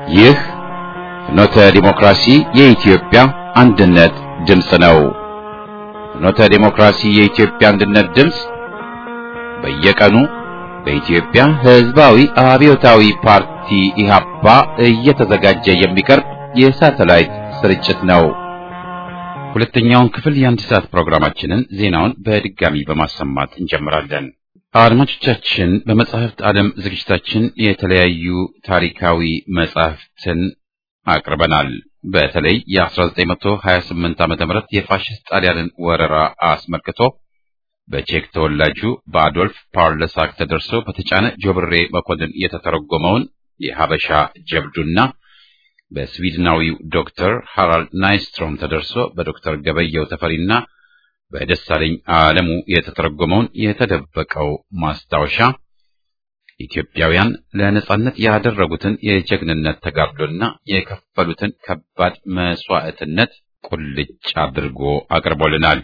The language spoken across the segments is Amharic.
ይህ ፍኖተ ዲሞክራሲ የኢትዮጵያ አንድነት ድምፅ ነው። ፍኖተ ዲሞክራሲ የኢትዮጵያ አንድነት ድምፅ በየቀኑ በኢትዮጵያ ሕዝባዊ አብዮታዊ ፓርቲ ኢህአፓ እየተዘጋጀ የሚቀርብ የሳተላይት ስርጭት ነው። ሁለተኛውን ክፍል የአንድ ሰዓት ፕሮግራማችንን ዜናውን በድጋሚ በማሰማት እንጀምራለን። አድማጮቻችን በመጽሐፍት ዓለም ዝግጅታችን የተለያዩ ታሪካዊ መጽሐፍትን አቅርበናል። በተለይ የ1928 ዓ.ም የፋሽስት ጣሊያንን ወረራ አስመልክቶ በቼክ ተወላጁ በአዶልፍ ፓርለሳክ ተደርሶ በተጫነ ጆብሬ መኮንን የተተረጎመውን የሀበሻ ጀብዱና በስዊድናዊው ዶክተር ሃራልድ ናይስትሮም ተደርሶ በዶክተር ገበየው ተፈሪና በደሳለኝ ዓለሙ የተተረጎመውን የተደበቀው ማስታወሻ ኢትዮጵያውያን ለነጻነት ያደረጉትን የጀግንነት ተጋድሎና የከፈሉትን ከባድ መስዋዕትነት ቁልጭ አድርጎ አቅርቦልናል።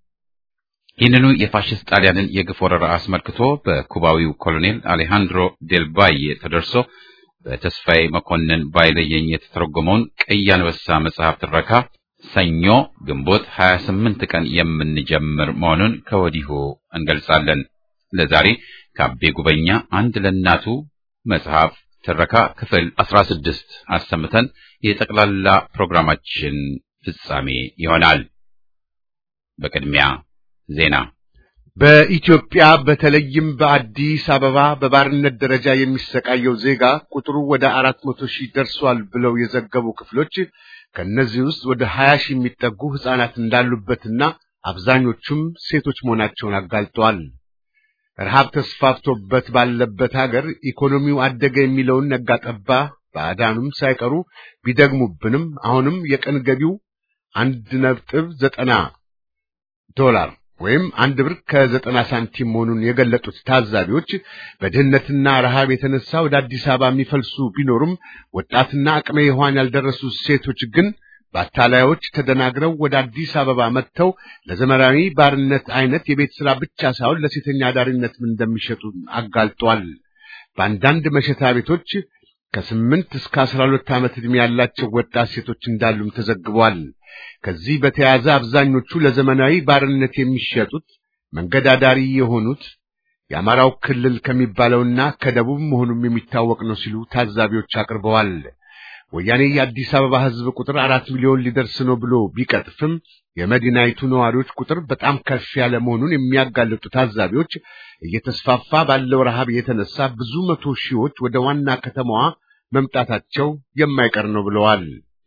ይህንኑ የፋሽስት ጣሊያንን የግፍ ወረራ አስመልክቶ በኩባዊው ኮሎኔል አሌሃንድሮ ዴልባዬ ተደርሶ በተስፋዬ መኮንን ባይለየኝ የተተረጎመውን ቀይ አንበሳ መጽሐፍ ትረካ ሰኞ ግንቦት 28 ቀን የምንጀምር መሆኑን ከወዲሁ እንገልጻለን። ለዛሬ ከአቤ ጉበኛ አንድ ለእናቱ መጽሐፍ ትረካ ክፍል 16 አሰምተን የጠቅላላ ፕሮግራማችን ፍጻሜ ይሆናል። በቅድሚያ ዜና። በኢትዮጵያ በተለይም በአዲስ አበባ በባርነት ደረጃ የሚሰቃየው ዜጋ ቁጥሩ ወደ አራት መቶ ሺህ ደርሷል ብለው የዘገቡ ክፍሎች ከእነዚህ ውስጥ ወደ ሀያ ሺህ የሚጠጉ ሕፃናት እንዳሉበትና አብዛኞቹም ሴቶች መሆናቸውን አጋልጠዋል። ረሃብ ተስፋፍቶበት ባለበት ሀገር ኢኮኖሚው አደገ የሚለውን ነጋጠባ ባዕዳኑም ሳይቀሩ ቢደግሙብንም አሁንም የቀን ገቢው አንድ ነጥብ ዘጠና ዶላር ወይም አንድ ብር ከዘጠና ሳንቲም መሆኑን የገለጡት ታዛቢዎች በድህነትና ረሃብ የተነሳ ወደ አዲስ አበባ የሚፈልሱ ቢኖሩም ወጣትና አቅመ ሔዋን ያልደረሱ ሴቶች ግን በአታላዮች ተደናግረው ወደ አዲስ አበባ መጥተው ለዘመናዊ ባርነት አይነት የቤት ሥራ ብቻ ሳይሆን ለሴተኛ አዳሪነትም እንደሚሸጡ አጋልጧል። በአንዳንድ መሸታ ቤቶች ከስምንት እስከ አስራ ሁለት ዓመት ዕድሜ ያላቸው ወጣት ሴቶች እንዳሉም ተዘግቧል። ከዚህ በተያያዘ አብዛኞቹ ለዘመናዊ ባርነት የሚሸጡት መንገድ አዳሪ የሆኑት የአማራው ክልል ከሚባለውና ከደቡብ መሆኑም የሚታወቅ ነው ሲሉ ታዛቢዎች አቅርበዋል። ወያኔ የአዲስ አበባ ሕዝብ ቁጥር አራት ሚሊዮን ሊደርስ ነው ብሎ ቢቀጥፍም የመዲናይቱ ነዋሪዎች ቁጥር በጣም ከፍ ያለ መሆኑን የሚያጋልጡ ታዛቢዎች እየተስፋፋ ባለው ረሃብ የተነሳ ብዙ መቶ ሺዎች ወደ ዋና ከተማዋ መምጣታቸው የማይቀር ነው ብለዋል።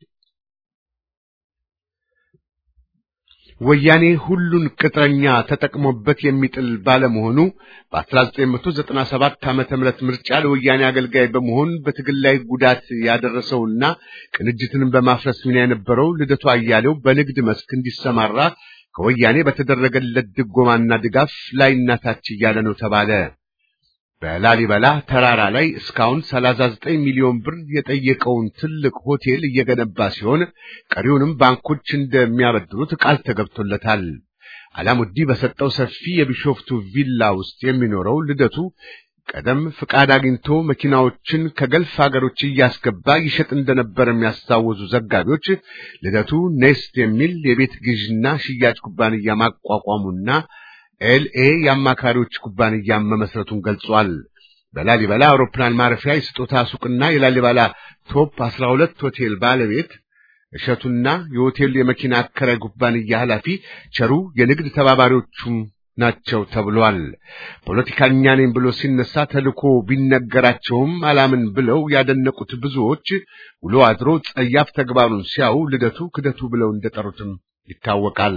ወያኔ ሁሉን ቅጥረኛ ተጠቅሞበት የሚጥል ባለመሆኑ በ1997 ዓመተ ምህረት ምርጫ ለወያኔ አገልጋይ በመሆን በትግል ላይ ጉዳት ያደረሰውና ቅንጅትንም በማፍረስ ሚና የነበረው ልደቱ አያሌው በንግድ መስክ እንዲሰማራ ከወያኔ በተደረገለት ድጎማና ድጋፍ ላይና ታች እያለ ነው ተባለ። በላሊበላ ተራራ ላይ እስካሁን 39 ሚሊዮን ብር የጠየቀውን ትልቅ ሆቴል እየገነባ ሲሆን ቀሪውንም ባንኮች እንደሚያበድሩት ቃል ተገብቶለታል። አላሙዲ በሰጠው ሰፊ የቢሾፍቱ ቪላ ውስጥ የሚኖረው ልደቱ ቀደም ፍቃድ አግኝቶ መኪናዎችን ከገልፍ ሀገሮች እያስገባ ይሸጥ እንደነበር የሚያስታወሱ ዘጋቢዎች ልደቱ ኔስት የሚል የቤት ግዥና ሽያጭ ኩባንያ ማቋቋሙና ኤልኤ የአማካሪዎች ኩባንያ መመስረቱን ገልጿል። በላሊበላ አውሮፕላን ማረፊያ የስጦታ ሱቅና የላሊበላ ቶፕ 12 ሆቴል ባለቤት እሸቱና የሆቴል የመኪና አከራይ ኩባንያ ኃላፊ ቸሩ የንግድ ተባባሪዎቹም ናቸው ተብሏል። ፖለቲከኛ ነኝ ብሎ ሲነሳ ተልኮ ቢነገራቸውም አላምን ብለው ያደነቁት ብዙዎች ውሎ አድሮ ጸያፍ ተግባሩን ሲያዩ ልደቱ ክደቱ ብለው እንደጠሩትም ይታወቃል።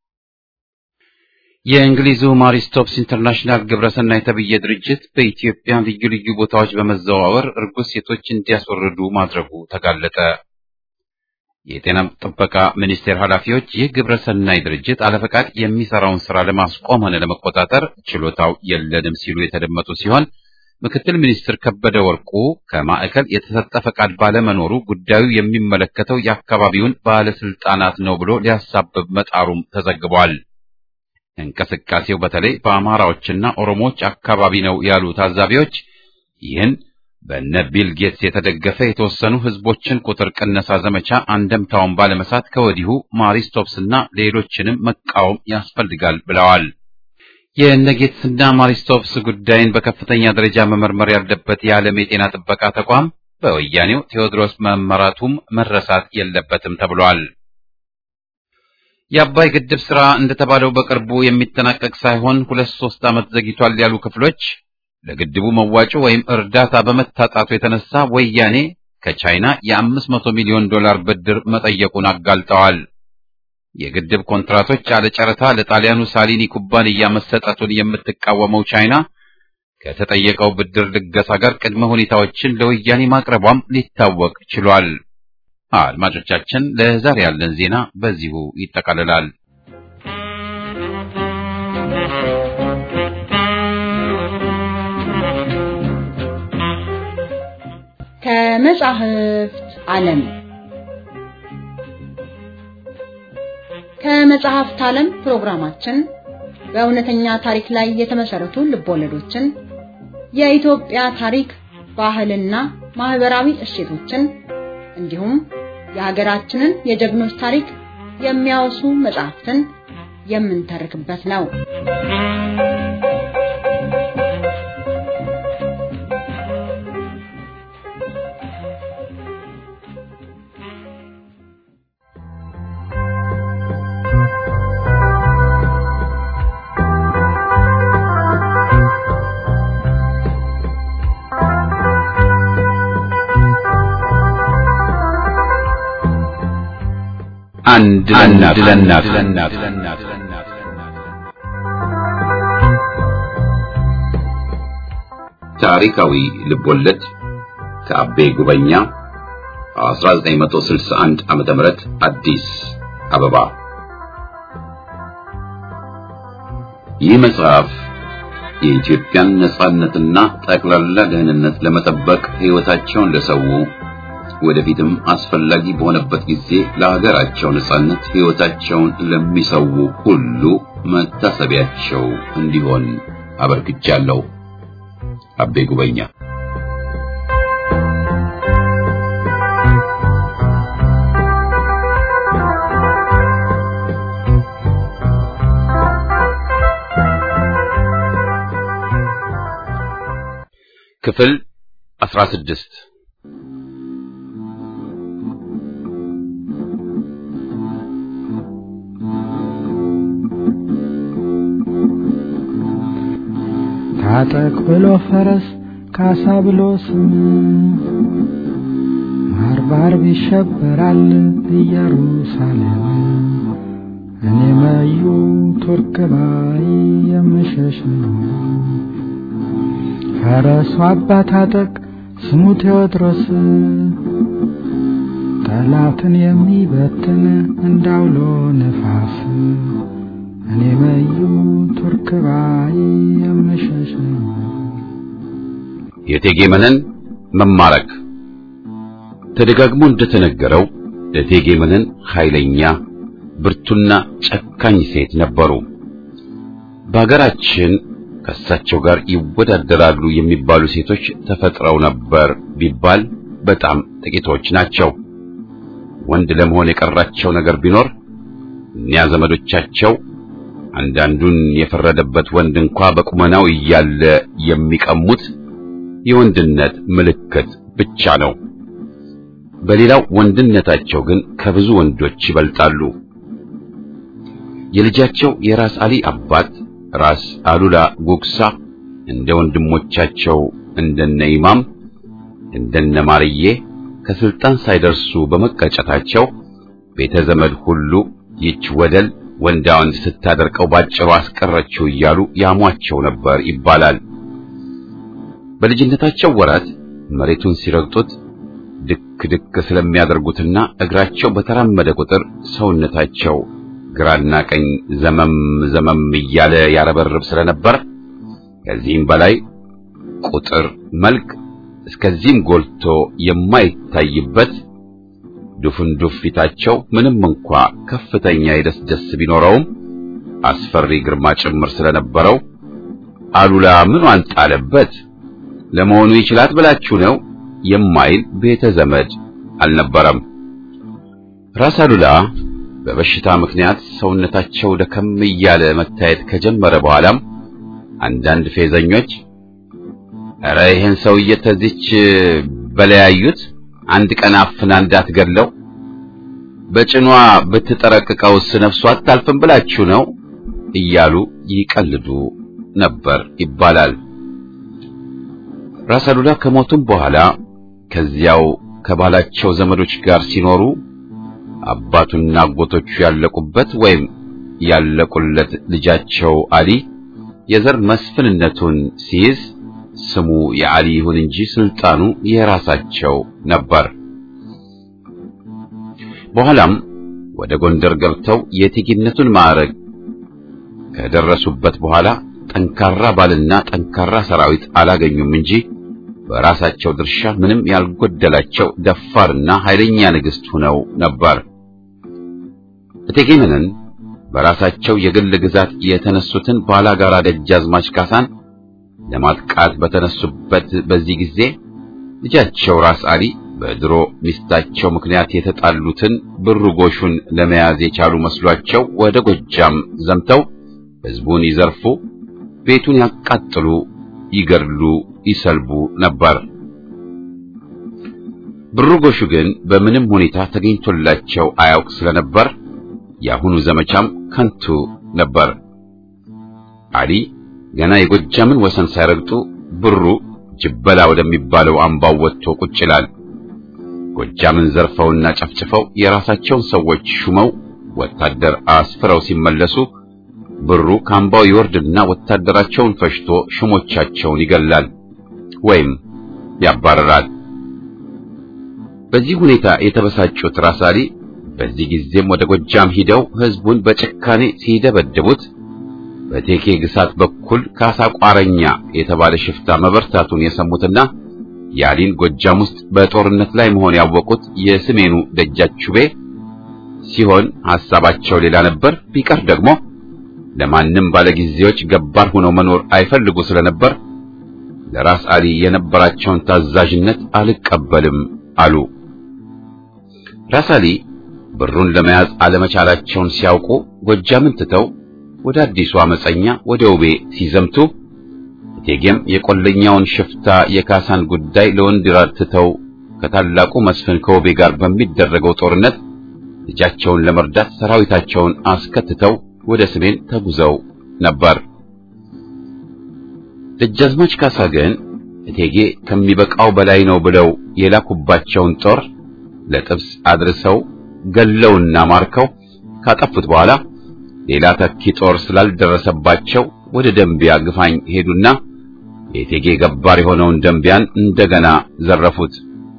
የእንግሊዙ ማሪስቶፕስ ኢንተርናሽናል ግብረሰናይ የተብየ ድርጅት በኢትዮጵያ ልዩ ልዩ ቦታዎች በመዘዋወር እርጉዝ ሴቶች እንዲያስወርዱ ማድረጉ ተጋለጠ። የጤና ጥበቃ ሚኒስቴር ኃላፊዎች ይህ ግብረሰናይ ድርጅት አለፈቃድ የሚሰራውን ስራ ለማስቆም ሆነ ለመቆጣጠር ችሎታው የለንም ሲሉ የተደመጡ ሲሆን ምክትል ሚኒስትር ከበደ ወርቁ ከማዕከል የተሰጠ ፈቃድ ባለመኖሩ ጉዳዩ የሚመለከተው የአካባቢውን ባለስልጣናት ነው ብሎ ሊያሳብብ መጣሩም ተዘግቧል። እንቅስቃሴው በተለይ በአማራዎችና ኦሮሞዎች አካባቢ ነው ያሉ ታዛቢዎች ይህን በነ ቢል ጌትስ የተደገፈ የተወሰኑ ህዝቦችን ቁጥር ቅነሳ ዘመቻ አንደምታውን ባለመሳት ከወዲሁ ማሪስቶፕስና ሌሎችንም መቃወም ያስፈልጋል ብለዋል። የነ ጌትስና ማሪስቶፕስ ጉዳይን በከፍተኛ ደረጃ መመርመር ያለበት የዓለም የጤና ጥበቃ ተቋም በወያኔው ቴዎድሮስ መመራቱም መረሳት የለበትም ተብሏል። የአባይ ግድብ ስራ እንደተባለው በቅርቡ የሚጠናቀቅ ሳይሆን ሁለት ሶስት ዓመት ዘግይቷል ያሉ ክፍሎች ለግድቡ መዋጮ ወይም እርዳታ በመታጣቱ የተነሳ ወያኔ ከቻይና የአምስት መቶ ሚሊዮን ዶላር ብድር መጠየቁን አጋልጠዋል። የግድብ ኮንትራቶች ያለ ጨረታ ለጣሊያኑ ሳሊኒ ኩባንያ መሰጠቱን የምትቃወመው ቻይና ከተጠየቀው ብድር ልገሳ ጋር ቅድመ ሁኔታዎችን ለወያኔ ማቅረቧም ሊታወቅ ችሏል። አድማጮቻችን፣ ለዛሬ ያለን ዜና በዚሁ ይጠቃልላል። ከመጻሕፍት ዓለም ከመጽሐፍት ዓለም ፕሮግራማችን በእውነተኛ ታሪክ ላይ የተመሰረቱ ልቦለዶችን፣ የኢትዮጵያ ታሪክ፣ ባህልና ማህበራዊ እሴቶችን እንዲሁም የሀገራችንን የጀግኖች ታሪክ የሚያወሱ መጽሐፍትን የምንተርክበት ነው። አንድ ለእናት ታሪካዊ ልቦለድ ከአቤ ጉበኛ 1961 ዓመተ ምህረት አዲስ አበባ። ይህ መጽሐፍ የኢትዮጵያን ነጻነትና ጠቅላላ ደህንነት ለመጠበቅ ሕይወታቸውን ለሰው ወደፊትም አስፈላጊ በሆነበት ጊዜ ለሀገራቸው ነጻነት ሕይወታቸውን ለሚሰው ሁሉ መታሰቢያቸው እንዲሆን አበርክቻለሁ። አቤ ጉበኛ ክፍል 16 ታጠቅ ብሎ ፈረስ ካሳ ብሎ ስም ባርባር ይሸበራል ኢየሩሳሌም እኔ መዩ ቱርክ ባይ የምሸሽ ነው። ፈረሱ አባ ታጠቅ ስሙ ቴዎድሮስ ጠላትን የሚበትን እንዳውሎ ነፋስ እኔ መዩ ቱርክ ባይ የምሸሽ ነው። የእቴጌ መነን መማረክ ተደጋግሞ እንደተነገረው እቴጌ መነን ኃይለኛ ብርቱና ጨካኝ ሴት ነበሩ። በሀገራችን ከእሳቸው ጋር ይወዳደራሉ የሚባሉ ሴቶች ተፈጥረው ነበር ቢባል በጣም ጥቂቶች ናቸው። ወንድ ለመሆን የቀራቸው ነገር ቢኖር እኒያ ዘመዶቻቸው አንዳንዱን የፈረደበት ወንድ እንኳ በቁመናው እያለ የሚቀሙት የወንድነት ምልክት ብቻ ነው። በሌላው ወንድነታቸው ግን ከብዙ ወንዶች ይበልጣሉ። የልጃቸው የራስ አሊ አባት ራስ አሉላ ጉግሳ እንደ ወንድሞቻቸው እንደነ ኢማም እንደነ ማርዬ ከስልጣን ሳይደርሱ በመቀጨታቸው ቤተ ዘመድ ሁሉ ይች ወደል ወንዳ ወንድ ስታደርቀው ባጭሩ አስቀረችው እያሉ ያሟቸው ነበር ይባላል። በልጅነታቸው ወራት መሬቱን ሲረግጡት ድክ ድክ ስለሚያደርጉትና እግራቸው በተራመደ ቁጥር ሰውነታቸው ግራና ቀኝ ዘመም ዘመም እያለ ያረበርብ ስለነበር ከዚህም በላይ ቁጥር መልክ እስከዚህም ጎልቶ የማይታይበት ዱፍንዱፍ ፊታቸው ምንም እንኳ ከፍተኛ የደስ ደስ ቢኖረውም አስፈሪ ግርማ ጭምር ስለነበረው አሉላ ምን አንጣለበት ለመሆኑ ይችላት ብላችሁ ነው የማይል ቤተ ዘመድ አልነበረም። ራስ አሉላ በበሽታ ምክንያት ሰውነታቸው ደከም እያለ መታየት ከጀመረ በኋላም አንዳንድ ፌዘኞች ኧረ ይህን ሰውዬ ተዚች በለያዩት አንድ ቀን አፍና እንዳትገድለው በጭኗ ብትጠረቅቀውስ ነፍሷ አታልፍም ብላችሁ ነው እያሉ ይቀልዱ ነበር ይባላል። ራስ አሉላ ከሞቱም በኋላ ከዚያው ከባላቸው ዘመዶች ጋር ሲኖሩ አባቱና አጎቶቹ ያለቁበት ወይም ያለቁለት ልጃቸው አሊ የዘር መስፍንነቱን ሲይዝ ስሙ የአሊ ይሁን እንጂ ስልጣኑ የራሳቸው ነበር። በኋላም ወደ ጎንደር ገብተው የእቴጌነቱን ማዕረግ ከደረሱበት በኋላ ጠንካራ ባልና ጠንካራ ሰራዊት አላገኙም እንጂ በራሳቸው ድርሻ ምንም ያልጎደላቸው ደፋርና ኃይለኛ ንግሥት ሆነው ነበር። እቴጌ መነን በራሳቸው የግል ግዛት የተነሱትን ባላጋራ ደጃዝማች ካሳን ለማጥቃት በተነሱበት በዚህ ጊዜ ልጃቸው ራስ አሊ በድሮ ሚስታቸው ምክንያት የተጣሉትን ብሩ ጎሹን ለመያዝ የቻሉ መስሏቸው ወደ ጎጃም ዘምተው ሕዝቡን ይዘርፉ፣ ቤቱን ያቃጥሉ፣ ይገድሉ፣ ይሰልቡ ነበር። ብሩ ጎሹ ግን በምንም ሁኔታ ተገኝቶላቸው አያውቅ ስለነበር የአሁኑ ዘመቻም ከንቱ ነበር። አሊ ገና የጎጃምን ወሰን ሳይረግጡ ብሩ ጅበላ ወደሚባለው አምባው ወጥቶ ቁጭ ይላል። ጎጃምን ዘርፈውና ጨፍጭፈው የራሳቸውን ሰዎች ሹመው ወታደር አስፍረው ሲመለሱ ብሩ ከአምባው ይወርድና ወታደራቸውን ፈሽቶ ሹሞቻቸውን ይገላል ወይም ያባረራል። በዚህ ሁኔታ የተበሳጩት ራስ አሊ በዚህ ጊዜም ወደ ጎጃም ሂደው ሕዝቡን በጭካኔ ሲደበድቡት በቴኬ ግሳት በኩል ካሳ ቋረኛ የተባለ ሽፍታ መበርታቱን የሰሙትና የአሊን ጎጃም ውስጥ በጦርነት ላይ መሆን ያወቁት የሰሜኑ ደጃችቤ ሲሆን ሐሳባቸው ሌላ ነበር። ቢቀር ደግሞ ለማንም ባለጊዜዎች ገባር ሆነው መኖር አይፈልጉ ስለነበር ለራስ አሊ የነበራቸውን ታዛዥነት አልቀበልም አሉ። ራስ አሊ ብሩን ለመያዝ አለመቻላቸውን ሲያውቁ ጎጃምን ትተው ወደ አዲሱ አመፀኛ ወደ ውቤ ሲዘምቱ እቴጌም የቆለኛውን ሽፍታ የካሳን ጉዳይ ለወንድይራድ ትተው ከታላቁ መስፍን ከውቤ ጋር በሚደረገው ጦርነት ልጃቸውን ለመርዳት ሰራዊታቸውን አስከትተው ወደ ሰሜን ተጉዘው ነበር። ደጃዝማች ካሳ ግን እቴጌ ከሚበቃው በላይ ነው ብለው የላኩባቸውን ጦር ለጥብስ አድርሰው ገለውና ማርከው ካጠፉት በኋላ ሌላ ተኪ ጦር ስላልደረሰባቸው ወደ ደንቢያ ግፋኝ ሄዱና የእቴጌ ገባር የሆነውን ደንቢያን እንደገና ዘረፉት።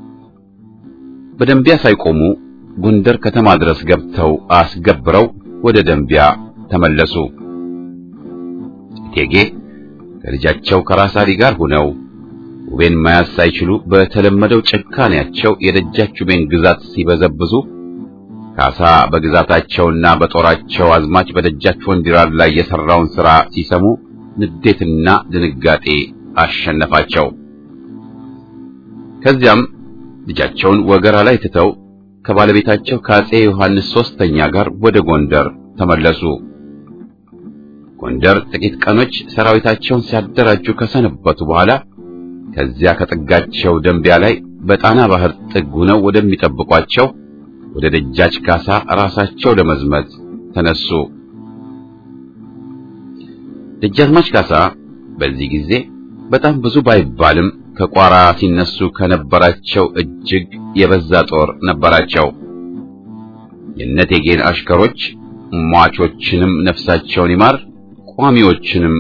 በደንቢያ ሳይቆሙ ጎንደር ከተማ ድረስ ገብተው አስገብረው ወደ ደንቢያ ተመለሱ። እቴጌ ከልጃቸው ከራስ አሊ ጋር ሆነው ውቤን መያዝ ሳይችሉ በተለመደው ጭካኔያቸው የደጃችቤን ግዛት ሲበዘብዙ ካሳ በግዛታቸውና በጦራቸው አዝማች በደጃች ወንድይራድ ላይ የሰራውን ሥራ ሲሰሙ ንዴትና ድንጋጤ አሸነፋቸው። ከዚያም ልጃቸውን ወገራ ላይ ትተው ከባለቤታቸው ከአፄ ዮሐንስ ሦስተኛ ጋር ወደ ጎንደር ተመለሱ። ጎንደር ጥቂት ቀኖች ሰራዊታቸውን ሲያደራጁ ከሰነበቱ በኋላ ከዚያ ከጥጋቸው ደንቢያ ላይ በጣና ባህር ጥግ ሆነው ወደሚጠብቋቸው ወደ ደጃች ካሳ ራሳቸው ለመዝመት ተነሱ። ደጃዝማች ካሳ በዚህ ጊዜ በጣም ብዙ ባይባልም ከቋራ ሲነሱ ከነበራቸው እጅግ የበዛ ጦር ነበራቸው። የነቴጌን አሽከሮች ሟቾችንም ነፍሳቸውን ይማር ቋሚዎችንም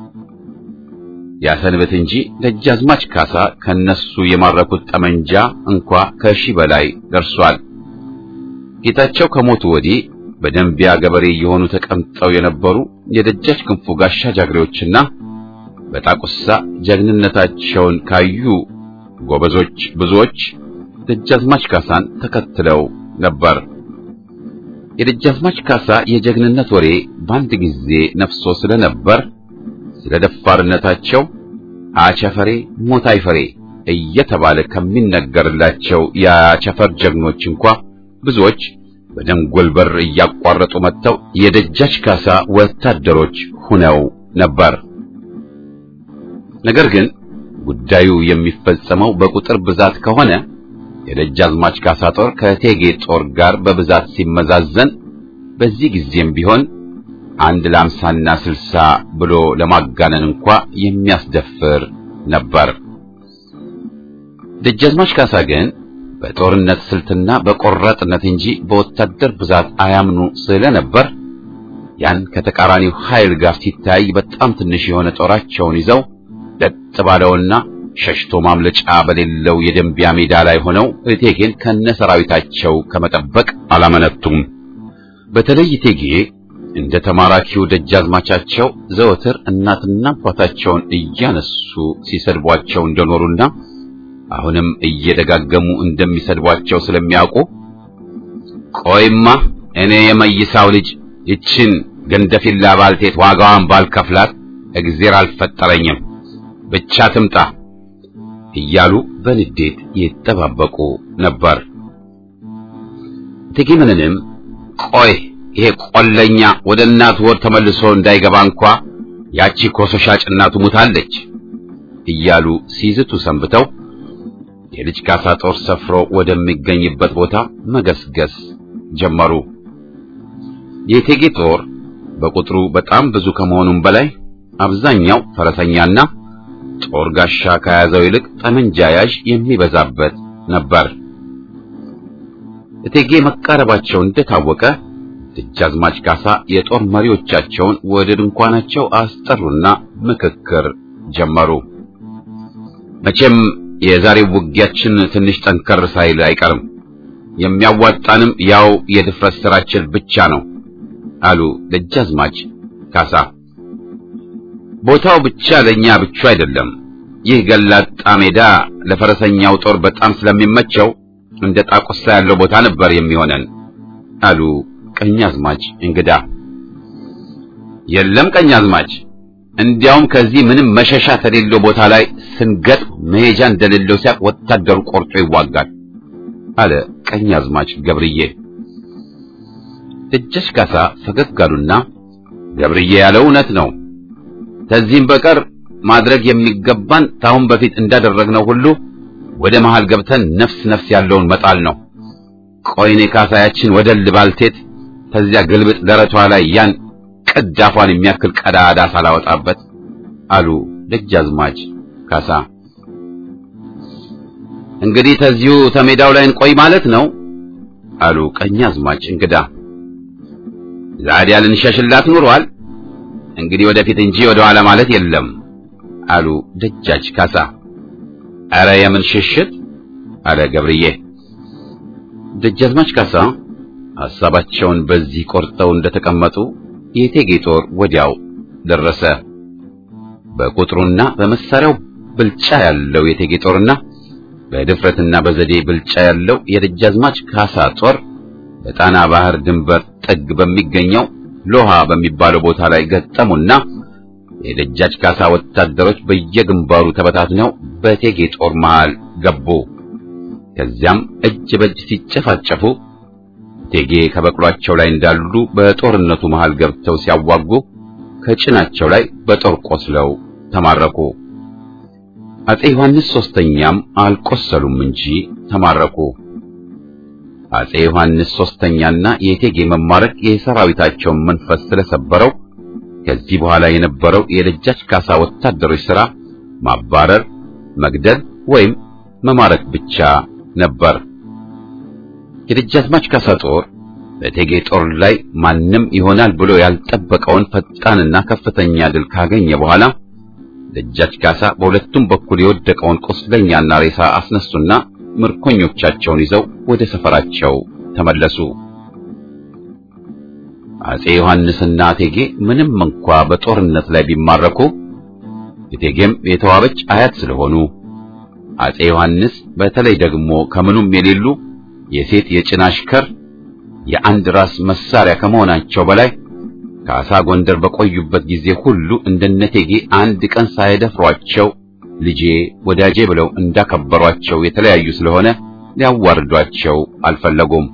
ያሰንበት እንጂ ደጃዝማች ካሳ ከነሱ የማረኩት ጠመንጃ እንኳ ከሺህ በላይ ደርሷል። ጌታቸው ከሞቱ ወዲህ በደንቢያ ገበሬ የሆኑ ተቀምጠው የነበሩ የደጃች ክንፉ ጋሻ ጃግሬዎችና በጣቁሳ ጀግንነታቸውን ካዩ ጎበዞች ብዙዎች ደጃዝማች ካሳን ተከትለው ነበር። የደጃዝማች ካሳ የጀግንነት ወሬ በአንድ ጊዜ ነፍሶ ስለነበር ስለ ደፋርነታቸው አቸፈሬ ሞታይ ፈሬ እየተባለ ከሚነገርላቸው የአቸፈር ጀግኖች እንኳ ብዙዎች በደንጎል በር እያቋረጡ መጥተው የደጃች ካሳ ወታደሮች ሁነው ነበር። ነገር ግን ጉዳዩ የሚፈጸመው በቁጥር ብዛት ከሆነ የደጃዝማች ካሳ ጦር ከቴጌ ጦር ጋር በብዛት ሲመዛዘን በዚህ ጊዜም ቢሆን አንድ ለአምሳና ስልሳ ብሎ ለማጋነን እንኳ የሚያስደፍር ነበር። ደጃዝማች ካሳ ግን በጦርነት ስልትና በቆራጥነት እንጂ በወታደር ብዛት አያምኑ ስለነበር ያን ከተቃራኒው ኃይል ጋር ሲታይ በጣም ትንሽ የሆነ ጦራቸውን ይዘው ለጥ ባለውና ሸሽቶ ማምለጫ በሌለው የደንቢያ ሜዳ ላይ ሆነው እቴጌን ከነሰራዊታቸው ከመጠበቅ አላመነቱም። በተለይ እቴጌ እንደ ተማራኪው ደጃዝማቻቸው ዘወትር እናትና አባታቸውን እያነሱ ሲሰድቧቸው እንደኖሩና አሁንም እየደጋገሙ እንደሚሰድቧቸው ስለሚያውቁ ቆይማ እኔ የመይሳው ልጅ ይችን ገንደፊላ ባልቴት ዋጋዋን ባልከፍላት እግዜር አልፈጠረኝም፣ ብቻ ትምጣ እያሉ በንዴት ይጠባበቁ ነበር። እቴጌ ምንንም ቆይ ይሄ ቆለኛ ወደ እናቱ ወር ተመልሶ እንዳይገባ እንኳ ያቺ ኮሶ ሻጭ እናቱ ሙታለች እያሉ ሲዝቱ ሰንብተው የልጅ ካሳ ጦር ሰፍሮ ወደሚገኝበት ቦታ መገስገስ ጀመሩ። የእቴጌ ጦር በቁጥሩ በጣም ብዙ ከመሆኑም በላይ አብዛኛው ፈረሰኛና ጦር ጋሻ ከያዘው ይልቅ ጠመንጃ ያዥ የሚበዛበት ነበር። እቴጌ መቃረባቸው እንደታወቀ ደጃዝማች ካሳ የጦር መሪዎቻቸውን ወደ ድንኳናቸው አስጠሩና ምክክር ጀመሩ። መቼም የዛሬው ውጊያችን ትንሽ ጠንከር ሳይል አይቀርም። የሚያዋጣንም ያው የድፍረት ስራችን ብቻ ነው አሉ ደጃዝማች ካሳ። ቦታው ብቻ ለኛ ብቻ አይደለም። ይህ ገላጣ ሜዳ ለፈረሰኛው ጦር በጣም ስለሚመቸው እንደ ጣቁሳ ያለው ቦታ ነበር የሚሆነን አሉ ቀኛዝማች እንግዳ። የለም ቀኛዝማች እንዲያውም ከዚህ ምንም መሸሻ ከሌለው ቦታ ላይ ስንገጥም መሄጃ እንደሌለው ሲያቅ ወታደሩ ቆርጦ ይዋጋል አለ ቀኛዝማች ገብርዬ። ደጃች ካሳ ፈገግ አሉና ገብርዬ ያለው እውነት ነው። ከዚህም በቀር ማድረግ የሚገባን ታሁን በፊት እንዳደረግነው ሁሉ ወደ መሃል ገብተን ነፍስ ነፍስ ያለውን መጣል ነው። ቆይኔ ካሳያችን ወደ ልባልቴት ከዚያ ግልብጥ ደረቷ ላይ ያን ቅዳፏን የሚያክል ቀዳዳ ሳላወጣበት አሉ ደጃዝማች ካሳ። እንግዲህ ተዚሁ ተሜዳው ላይ እንቆይ ማለት ነው አሉ ቀኛዝማች እንግዳ። ዛዲያ ልንሸሽላት ኑሯል። እንግዲህ ወደፊት እንጂ ወደ ኋላ ማለት የለም አሉ ደጃች ካሳ። አረ የምን ሽሽት አለ ገብርዬ። ደጃዝማች ካሳ ሐሳባቸውን በዚህ ቆርጠው እንደተቀመጡ የእቴጌ ጦር ወዲያው ደረሰ። በቁጥሩና በመሳሪያው ብልጫ ያለው የእቴጌ ጦርና በድፍረትና በዘዴ ብልጫ ያለው የደጃዝማች ካሳ ጦር በጣና ባህር ድንበር ጥግ በሚገኘው ሎሃ በሚባለው ቦታ ላይ ገጠሙና የደጃች ካሳ ወታደሮች በየግንባሩ ተበታትነው በእቴጌ ጦር መሃል ገቡ። ከዚያም እጅ በእጅ ሲጨፋጨፉ እቴጌ ከበቅሏቸው ላይ እንዳሉ በጦርነቱ መሃል ገብተው ሲያዋጉ ከጭናቸው ላይ በጦር ቆስለው ተማረኩ። አጼ ዮሐንስ ሶስተኛም አልቆሰሉም እንጂ ተማረኩ። አጼ ዮሐንስ ሶስተኛና የእቴጌ መማረክ የሰራዊታቸውን መንፈስ ስለሰበረው ከዚህ በኋላ የነበረው የደጃች ካሳ ወታደሮች ሥራ ማባረር፣ መግደል ወይም መማረክ ብቻ ነበር። የደጃዝማች ካሳ ጦር በእቴጌ ጦር ላይ ማንም ይሆናል ብሎ ያልጠበቀውን ፈጣንና ከፍተኛ ድል ካገኘ በኋላ ደጃች ካሳ በሁለቱም በኩል የወደቀውን ቁስለኛና ሬሳ አስነሱና ምርኮኞቻቸውን ይዘው ወደ ሰፈራቸው ተመለሱ። አጼ ዮሐንስና እቴጌ ምንም እንኳ በጦርነት ላይ ቢማረኩ እቴጌም የተዋበች አያት ስለሆኑ አጼ ዮሐንስ በተለይ ደግሞ ከምኑም የሌሉ የሴት የጭን አሽከር የአንድ ራስ መሳሪያ ከመሆናቸው በላይ ካሳ ጎንደር በቆዩበት ጊዜ ሁሉ እንደነቴጌ አንድ ቀን ሳይደፍሯቸው ልጄ፣ ወዳጄ ብለው እንዳከበሯቸው የተለያዩ ስለሆነ ሊያዋርዷቸው አልፈለጉም።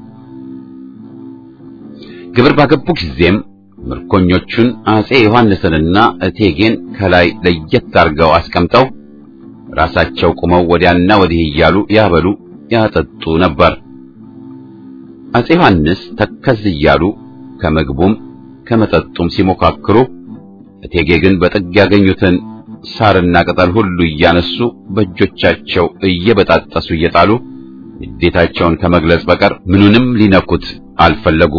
ግብር ባገቡ ጊዜም ምርኮኞቹን አጼ ዮሐንስንና እቴጌን ከላይ ለየት አድርገው አስቀምጠው ራሳቸው ቁመው ወዲያና ወዲህ እያሉ ያበሉ ያጠጡ ነበር። አጼ ዮሐንስ ተከዝ እያሉ ከምግቡም ከመጠጡም ሲሞካክሩ፣ እቴጌ ግን በጥግ ያገኙትን ሳርና ቅጠል ሁሉ እያነሱ በእጆቻቸው እየበጣጠሱ እየጣሉ ንዴታቸውን ከመግለጽ በቀር ምኑንም ሊነኩት አልፈለጉ።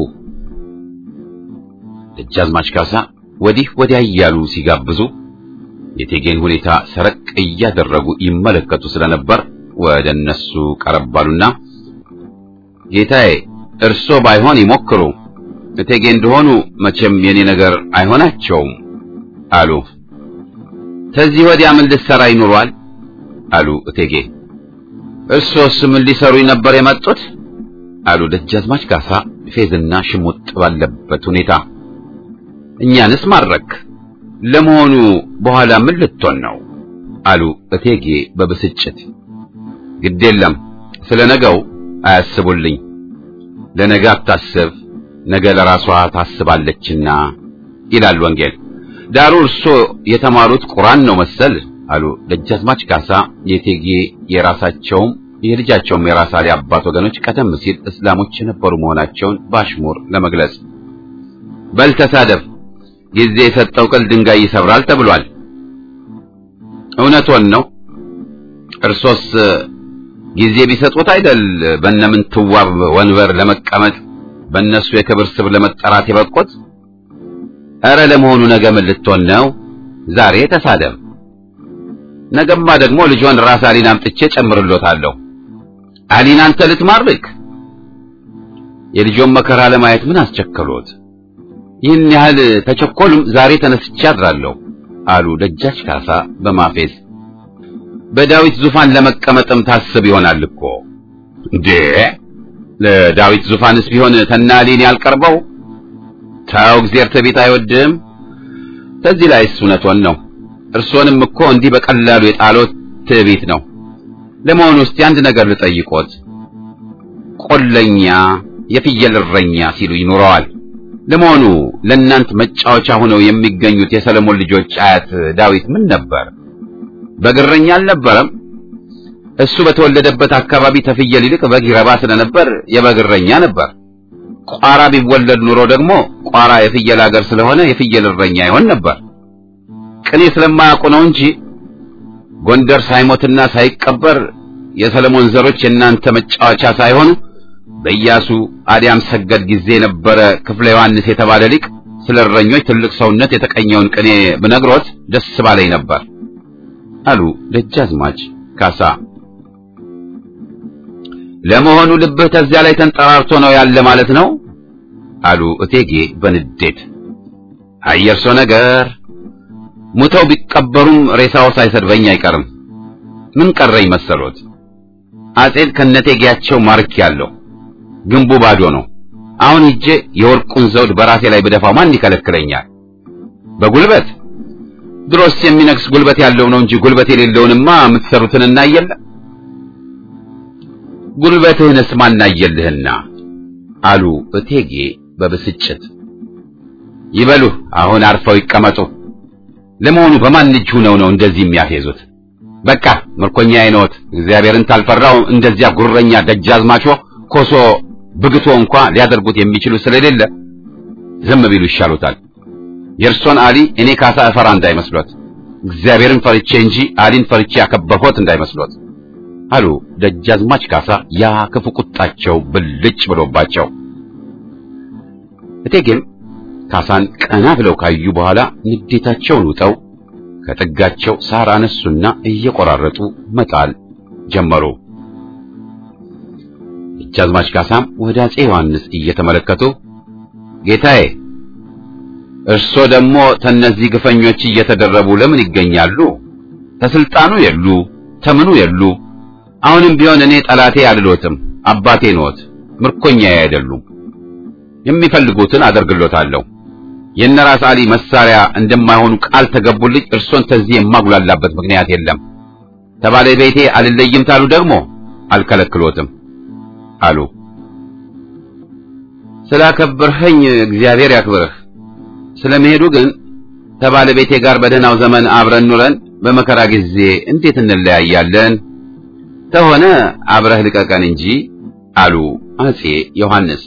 ደጃዝማች ካሳ ወዲህ ወዲያ እያሉ ሲጋብዙ የቴጌን ሁኔታ ሰረቅ እያደረጉ ይመለከቱ ስለነበር ወደ እነሱ ቀረባሉና ጌታዬ፣ እርሶ ባይሆን ይሞክሩ፣ እቴጌ እንደሆኑ መቼም የኔ ነገር አይሆናቸውም አሉ። ከዚህ ወዲያ ምን ልትሰራ ይኑሯል? አሉ እቴጌ። እርሶስ ምን ሊሰሩኝ ነበር የመጡት? አሉ ደጃዝማች ካሳ ፌዝና ሽሙጥ ባለበት ሁኔታ። እኛንስ ማድረክ ለመሆኑ በኋላ ምን ልትሆን ነው? አሉ እቴጌ በብስጭት። ግድ የለም ስለ ነገው አያስቡልኝ። ለነገ አታስብ፣ ነገ ለራሷ ታስባለችና ይላል ወንጌል። ዳሩ እርሶ የተማሩት ቁርአን ነው መሰል አሉ ደጃዝማች ካሳ የቴጌ የራሳቸውም የልጃቸውም የራስ አሊ አባት ወገኖች ቀደም ሲል እስላሞች የነበሩ መሆናቸውን በአሽሙር ለመግለጽ። በል ተሳደብ፣ ጊዜ የሰጠው ቅል ድንጋይ ይሰብራል ተብሏል። እውነቶን ነው። እርሶስ ጊዜ ቢሰጡት አይደል በእነምንትዋብ ወንበር ለመቀመጥ በእነሱ የክብር ስብ ለመጠራት የበቁት? ኧረ ለመሆኑ ነገ ምን ልትሆን ነው? ዛሬ ተሳደብ፣ ነገማ ደግሞ ልጇን ራስ አሊን አምጥቼ ጨምርሎታለሁ። አሊን አንተ ልትማርክ? የልጆን መከራ ለማየት ምን አስቸከሎት? ይህን ያህል ተቸኮሉም ዛሬ ተነስቼ አድራለሁ አሉ ደጃች ካሳ በማፌዝ። በዳዊት ዙፋን ለመቀመጥም ታስብ ይሆናል እኮ እንዴ! ለዳዊት ዙፋንስ ቢሆን ተናሊን ያልቀርበው ታው እግዚአብሔር ትዕቢት አይወድም። ከዚህ ላይስ እውነቶን ነው። እርሶንም እኮ እንዲህ በቀላሉ የጣሎት ትዕቢት ነው። ለመሆኑ እስቲ አንድ ነገር ልጠይቆት። ቆለኛ የፍየል እረኛ ሲሉ ይኖረዋል። ለመሆኑ ለእናንት መጫወቻ ሆነው የሚገኙት የሰለሞን ልጆች አያት ዳዊት ምን ነበር? በግረኛ አልነበረም? እሱ በተወለደበት አካባቢ ተፍየል ይልቅ በግ ይረባ ስለነበር የበግረኛ ነበር። ቋራ ቢወለድ ኑሮ ደግሞ ቋራ የፍየል ሀገር ስለሆነ የፍየል እረኛ ይሆን ነበር። ቅኔ ስለማያውቁ ነው እንጂ ጎንደር ሳይሞትና ሳይቀበር የሰለሞን ዘሮች የእናንተ መጫወቻ ሳይሆኑ በኢያሱ አዲያም ሰገድ ጊዜ የነበረ ክፍለ ዮሐንስ የተባለ ሊቅ ስለ እረኞች ትልቅ ሰውነት የተቀኘውን ቅኔ ብነግሮት ደስ ባለኝ ነበር አሉ ደጃዝማች ካሳ። ለመሆኑ ልብህ ተዚያ ላይ ተንጠራርቶ ነው ያለ ማለት ነው? አሉ እቴጌ በንዴት። አየርሶ ነገር ሙተው ቢቀበሩም ሬሳው ሳይሰድበኝ አይቀርም። ምን ቀረኝ መሰሎት? አጼን ከነቴጌያቸው ማርክ ያለው ግንቡ ባዶ ነው። አሁን ሂጄ የወርቁን ዘውድ በራሴ ላይ ብደፋው ማን ይከለክለኛል? በጉልበት ድሮስ የሚነግስ ጉልበት ያለው ነው እንጂ ጉልበት የሌለውንማ የምትሰሩትን እናየለ ጉልበትህንስ ማናየልህና አሉ እቴጌ በብስጭት። ይበሉ አሁን አርፈው ይቀመጡ። ለመሆኑ በማን እጅ ሆነው ነው እንደዚህ የሚያፌዙት? በቃ ምርኮኛ አይኖት እግዚአብሔርን ታልፈራው እንደዚያ ጉረኛ ደጃዝማቾ ኮሶ ብግቶ እንኳ ሊያደርጉት የሚችሉ ስለሌለ ዝም ቢሉ ይሻሉታል። የእርሶን አሊ እኔ ካሳ እፈራ እንዳይመስሎት፣ እግዚአብሔርን ፈርቼ እንጂ አሊን ፈርቼ ያከበርሁት እንዳይመስሎት አሉ ደጃዝማች ካሳ ያ ክፉ ቁጣቸው ብልጭ ብሎባቸው። እቴጌም ካሳን ቀና ብለው ካዩ በኋላ ንዴታቸውን ውጠው ከጥጋቸው ሳር አነሱና እየቆራረጡ መጣል ጀመሩ። ደጃዝማች ካሳም ወደ አጼ ዮሐንስ እየተመለከቱ ጌታዬ፣ እርሶ ደግሞ ተነዚህ ግፈኞች እየተደረቡ ለምን ይገኛሉ? ተስልጣኑ የሉ ተምኑ የሉ። አሁንም ቢሆን እኔ ጠላቴ አልሎትም፣ አባቴ ኖት፣ ምርኮኛዬ አይደሉም። የሚፈልጉትን አደርግሎታለሁ። የነራስ አሊ መሳሪያ እንደማይሆኑ ቃል ተገቡልኝ። እርሶን ተዚህ የማጉላላበት ምክንያት የለም። ከባለቤቴ አልለይም ታሉ ደግሞ አልከለክሎትም አሉ። ስላከበርኸኝ እግዚአብሔር ያክብርህ። ስለመሄዱ ግን ከባለቤቴ ጋር በደህናው ዘመን አብረን ኑረን በመከራ ጊዜ እንዴት እንለያያለን? ተሆነ አብረህ ልቀቀን እንጂ አሉ አጼ ዮሐንስ።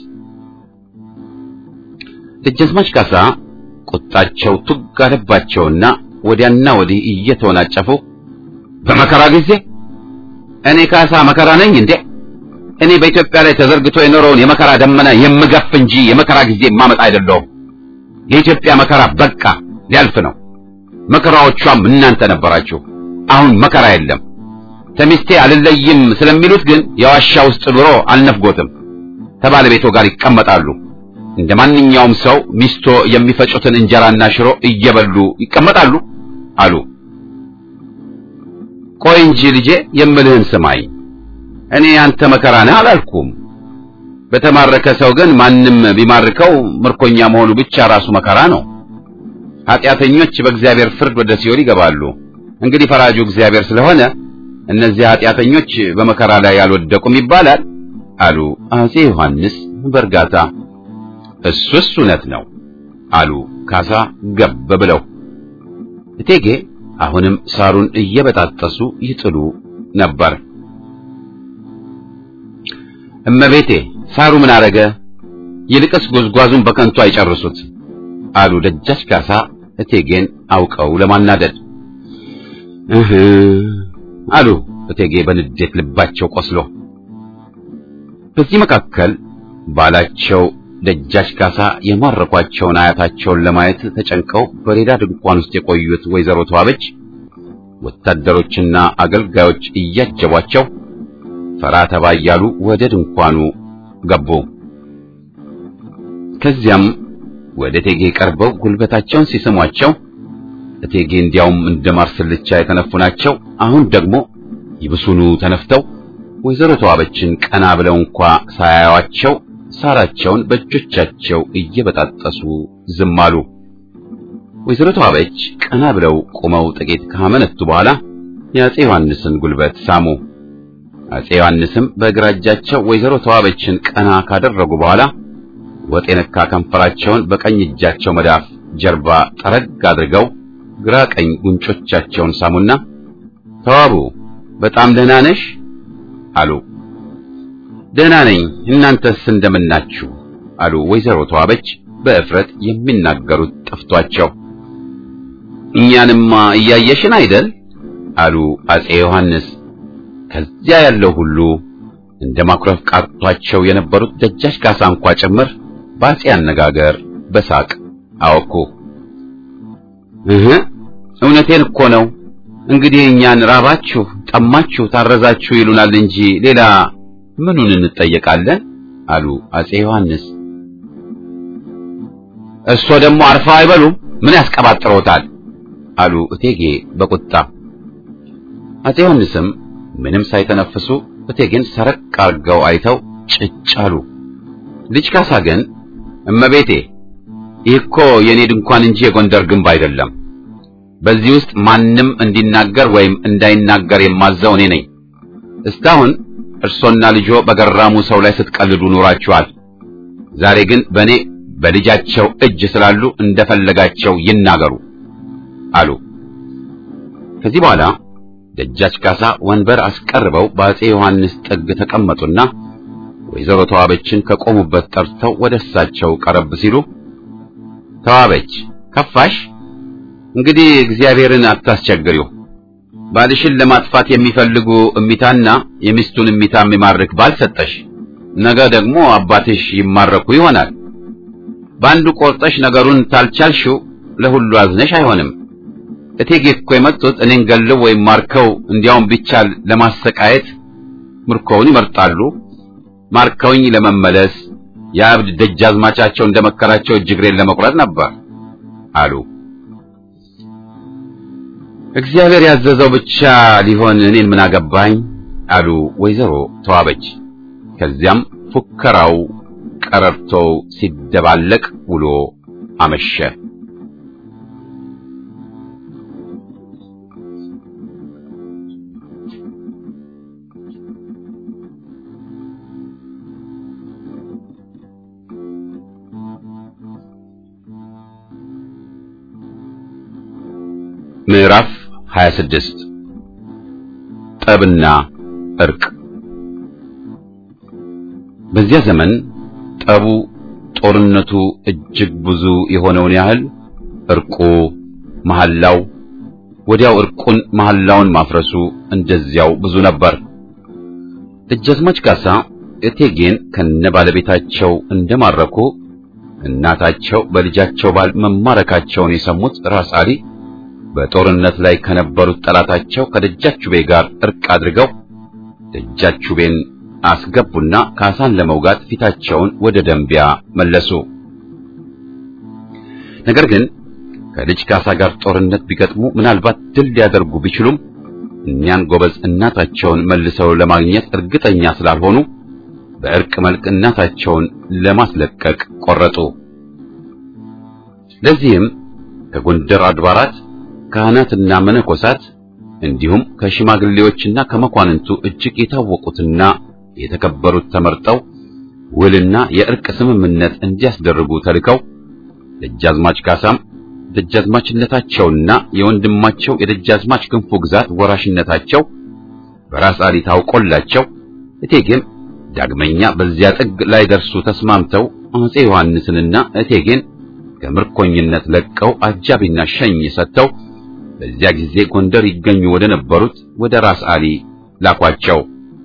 ደጃዝማች ካሳ ቁጣቸው ቱግ አለባቸውና ወዲያና ወዲህ እየተወናጨፉ በመከራ ጊዜ እኔ ካሳ መከራ ነኝ እንዴ? እኔ በኢትዮጵያ ላይ ተዘርግቶ የኖረውን የመከራ ደመና የምገፍ እንጂ የመከራ ጊዜ ማመጣ አይደለሁም። የኢትዮጵያ መከራ በቃ ሊያልፍ ነው። መከራዎቿም እናንተ ነበራችሁ። አሁን መከራ የለም። ተሚስቴ አልለይም ስለሚሉት ግን የዋሻ ውስጥ ኑሮ አልነፍጎትም። ከባለቤቶ ጋር ይቀመጣሉ። እንደ ማንኛውም ሰው ሚስቶ የሚፈጩትን እንጀራና ሽሮ እየበሉ ይቀመጣሉ አሉ። ቆይ እንጂ ልጄ የምልህን ስማኝ። እኔ አንተ መከራ ነህ አላልኩም። በተማረከ ሰው ግን ማንም ቢማርከው ምርኮኛ መሆኑ ብቻ ራሱ መከራ ነው። ኃጢአተኞች በእግዚአብሔር ፍርድ ወደ ሲኦል ይገባሉ። እንግዲህ ፈራጁ እግዚአብሔር ስለሆነ እነዚህ ኃጢአተኞች በመከራ ላይ አልወደቁም ይባላል አሉ አጼ ዮሐንስ በእርጋታ። እሱስ እውነት ነው አሉ ካሳ ገብ ብለው። እቴጌ አሁንም ሳሩን እየበጣጠሱ ይጥሉ ነበር። እመቤቴ ሳሩ ምን አረገ? ይልቅስ ጉዝጓዙን በከንቱ አይጨርሱት አሉ ደጃች ካሳ እቴጌን አውቀው ለማናደድ። እህ አሉ እቴጌ በንዴት ልባቸው ቆስሎ። በዚህ መካከል ባላቸው ደጃች ካሳ የማረኳቸውን አያታቸውን ለማየት ተጨንቀው በሌላ ድንኳን ውስጥ የቆዩት ወይዘሮ ተዋበች ወታደሮችና አገልጋዮች እያጀቧቸው ፈራ ተባ እያሉ ወደ ድንኳኑ ገቡ። ከዚያም ወደ እቴጌ ቀርበው ጉልበታቸውን ሲስሟቸው እቴጌ እንዲያውም እንደ ማር ስልቻ የተነፉ ናቸው። አሁን ደግሞ ይብሱኑ ተነፍተው ወይዘሮ ተዋበችን ቀና ብለው እንኳ ሳያዩአቸው ሳራቸውን በእጆቻቸው እየበጣጠሱ ዝም አሉ። ወይዘሮ ተዋበች ቀና ብለው ቆመው ጥቂት ካመነቱ በኋላ የአፄ ዮሐንስን ጉልበት ሳሙ። አፄ ዮሐንስም በግራ እጃቸው ወይዘሮ ተዋበችን ቀና ካደረጉ በኋላ ወጥ የነካ ከንፈራቸውን በቀኝ እጃቸው መዳፍ ጀርባ ጠረግ አድርገው ግራ ቀኝ ጉንጮቻቸውን ሳሙና ተዋቡ በጣም ደህና ነሽ አሉ። ደህና ነኝ፣ እናንተስ እንደምናችሁ አሉ ወይዘሮ ተዋበች በእፍረት የሚናገሩት ጠፍቷቸው። እኛንማ እያየሽን አይደል አሉ አፄ ዮሐንስ። ከዚያ ያለው ሁሉ እንደ ማኩረፍ ቃርቷቸው የነበሩት ደጃች ካሳ እንኳ ጭምር በአፄ አነጋገር በሳቅ አወኩ። እህ እውነቴን እኮ ነው። እንግዲህ እኛን ራባችሁ፣ ጠማችሁ፣ ታረዛችሁ ይሉናል እንጂ ሌላ ምኑን እንጠየቃለን? አሉ አፄ ዮሐንስ። እርሶ ደግሞ አርፈው አይበሉም? ምን ያስቀባጥሮታል? አሉ እቴጌ በቁጣ። አፄ ዮሐንስም ምንም ሳይተነፍሱ እቴጌን ሰረቅ አርገው አይተው ጭጭ አሉ። ልጅ ካሳ ግን እመቤቴ፣ ይህ እኮ የኔ ድንኳን እንጂ የጎንደር ግንብ አይደለም። በዚህ ውስጥ ማንም እንዲናገር ወይም እንዳይናገር የማዘው እኔ ነኝ። እስካሁን እርሶና ልጆ በገራሙ ሰው ላይ ስትቀልዱ ኖራችኋል። ዛሬ ግን በእኔ በልጃቸው እጅ ስላሉ እንደፈለጋቸው ይናገሩ አሉ። ከዚህ በኋላ ደጃች ካሳ ወንበር አስቀርበው በአፄ ዮሐንስ ጥግ ተቀመጡና ወይዘሮ ተዋበችን ከቆሙበት ጠርተው ወደ እሳቸው ቀረብ ሲሉ ተዋበች ከፋሽ? እንግዲህ እግዚአብሔርን አታስቸግሪው። ባልሽን ለማጥፋት የሚፈልጉ እሚታና የሚስቱን እሚታ የሚማርክ ባል ሰጠሽ። ነገ ደግሞ አባትሽ ይማረኩ ይሆናል። በአንዱ ቆርጠሽ ነገሩን ታልቻልሽው ለሁሉ አዝነሽ አይሆንም። እቴጌ እኮ የመጡት እኔን ገለው ወይም ማርከው እንዲያውም ቢቻል ለማሰቃየት ምርኮውን ይመርጣሉ። ማርከውኝ ለመመለስ የአብድ ደጃዝማቻቸው እንደመከራቸው እጅግሬን ለመቁረጥ ነበር አሉ። እግዚአብሔር ያዘዘው ብቻ ሊሆን እኔን ምን አገባኝ አሉ ወይዘሮ ተዋበች። ከዚያም ፉከራው ቀረርቶው ሲደባለቅ ውሎ አመሸ። ምዕራፍ 26 ጠብና እርቅ። በዚያ ዘመን ጠቡ፣ ጦርነቱ እጅግ ብዙ የሆነውን ያህል እርቁ፣ መሐላው፣ ወዲያው እርቁን መሐላውን ማፍረሱ እንደዚያው ብዙ ነበር። ደጃዝማች ካሳ እቴጌን ከነ ባለቤታቸው እንደማረኩ እናታቸው በልጃቸው ባል መማረካቸውን የሰሙት ራስ አሊ በጦርነት ላይ ከነበሩት ጠላታቸው ከደጃቹቤ ጋር እርቅ አድርገው ደጃቹቤን አስገቡና ካሳን ለመውጋት ፊታቸውን ወደ ደንቢያ መለሱ። ነገር ግን ከልጅ ካሳ ጋር ጦርነት ቢገጥሙ ምናልባት ድል ሊያደርጉ ቢችሉም እኒያን ጎበዝ እናታቸውን መልሰው ለማግኘት እርግጠኛ ስላልሆኑ በእርቅ መልክ እናታቸውን ለማስለቀቅ ቆረጡ። ለዚህም ከጎንደር አድባራት ካህናትና መነኮሳት እንዲሁም ከሽማግሌዎችና ከመኳንንቱ እጅግ የታወቁትና የተከበሩት ተመርጠው ውልና የእርቅ ስምምነት እንዲያስደርጉ ተልከው ደጃዝማች ካሳም ደጃዝማችነታቸውና የወንድማቸው የደጃዝማች ክንፉ ግዛት ወራሽነታቸው በራስ አሊ ታውቆላቸው እቴጌም ዳግመኛ በዚያ ጥግ ላይ ደርሱ ተስማምተው አጼ ዮሐንስንና እቴጌን ከምርኮኝነት ለቀው አጃቢና ሸኝ ሰጥተው በዚያ ጊዜ ጎንደር ይገኙ ወደ ነበሩት ወደ ራስ አሊ ላኳቸው።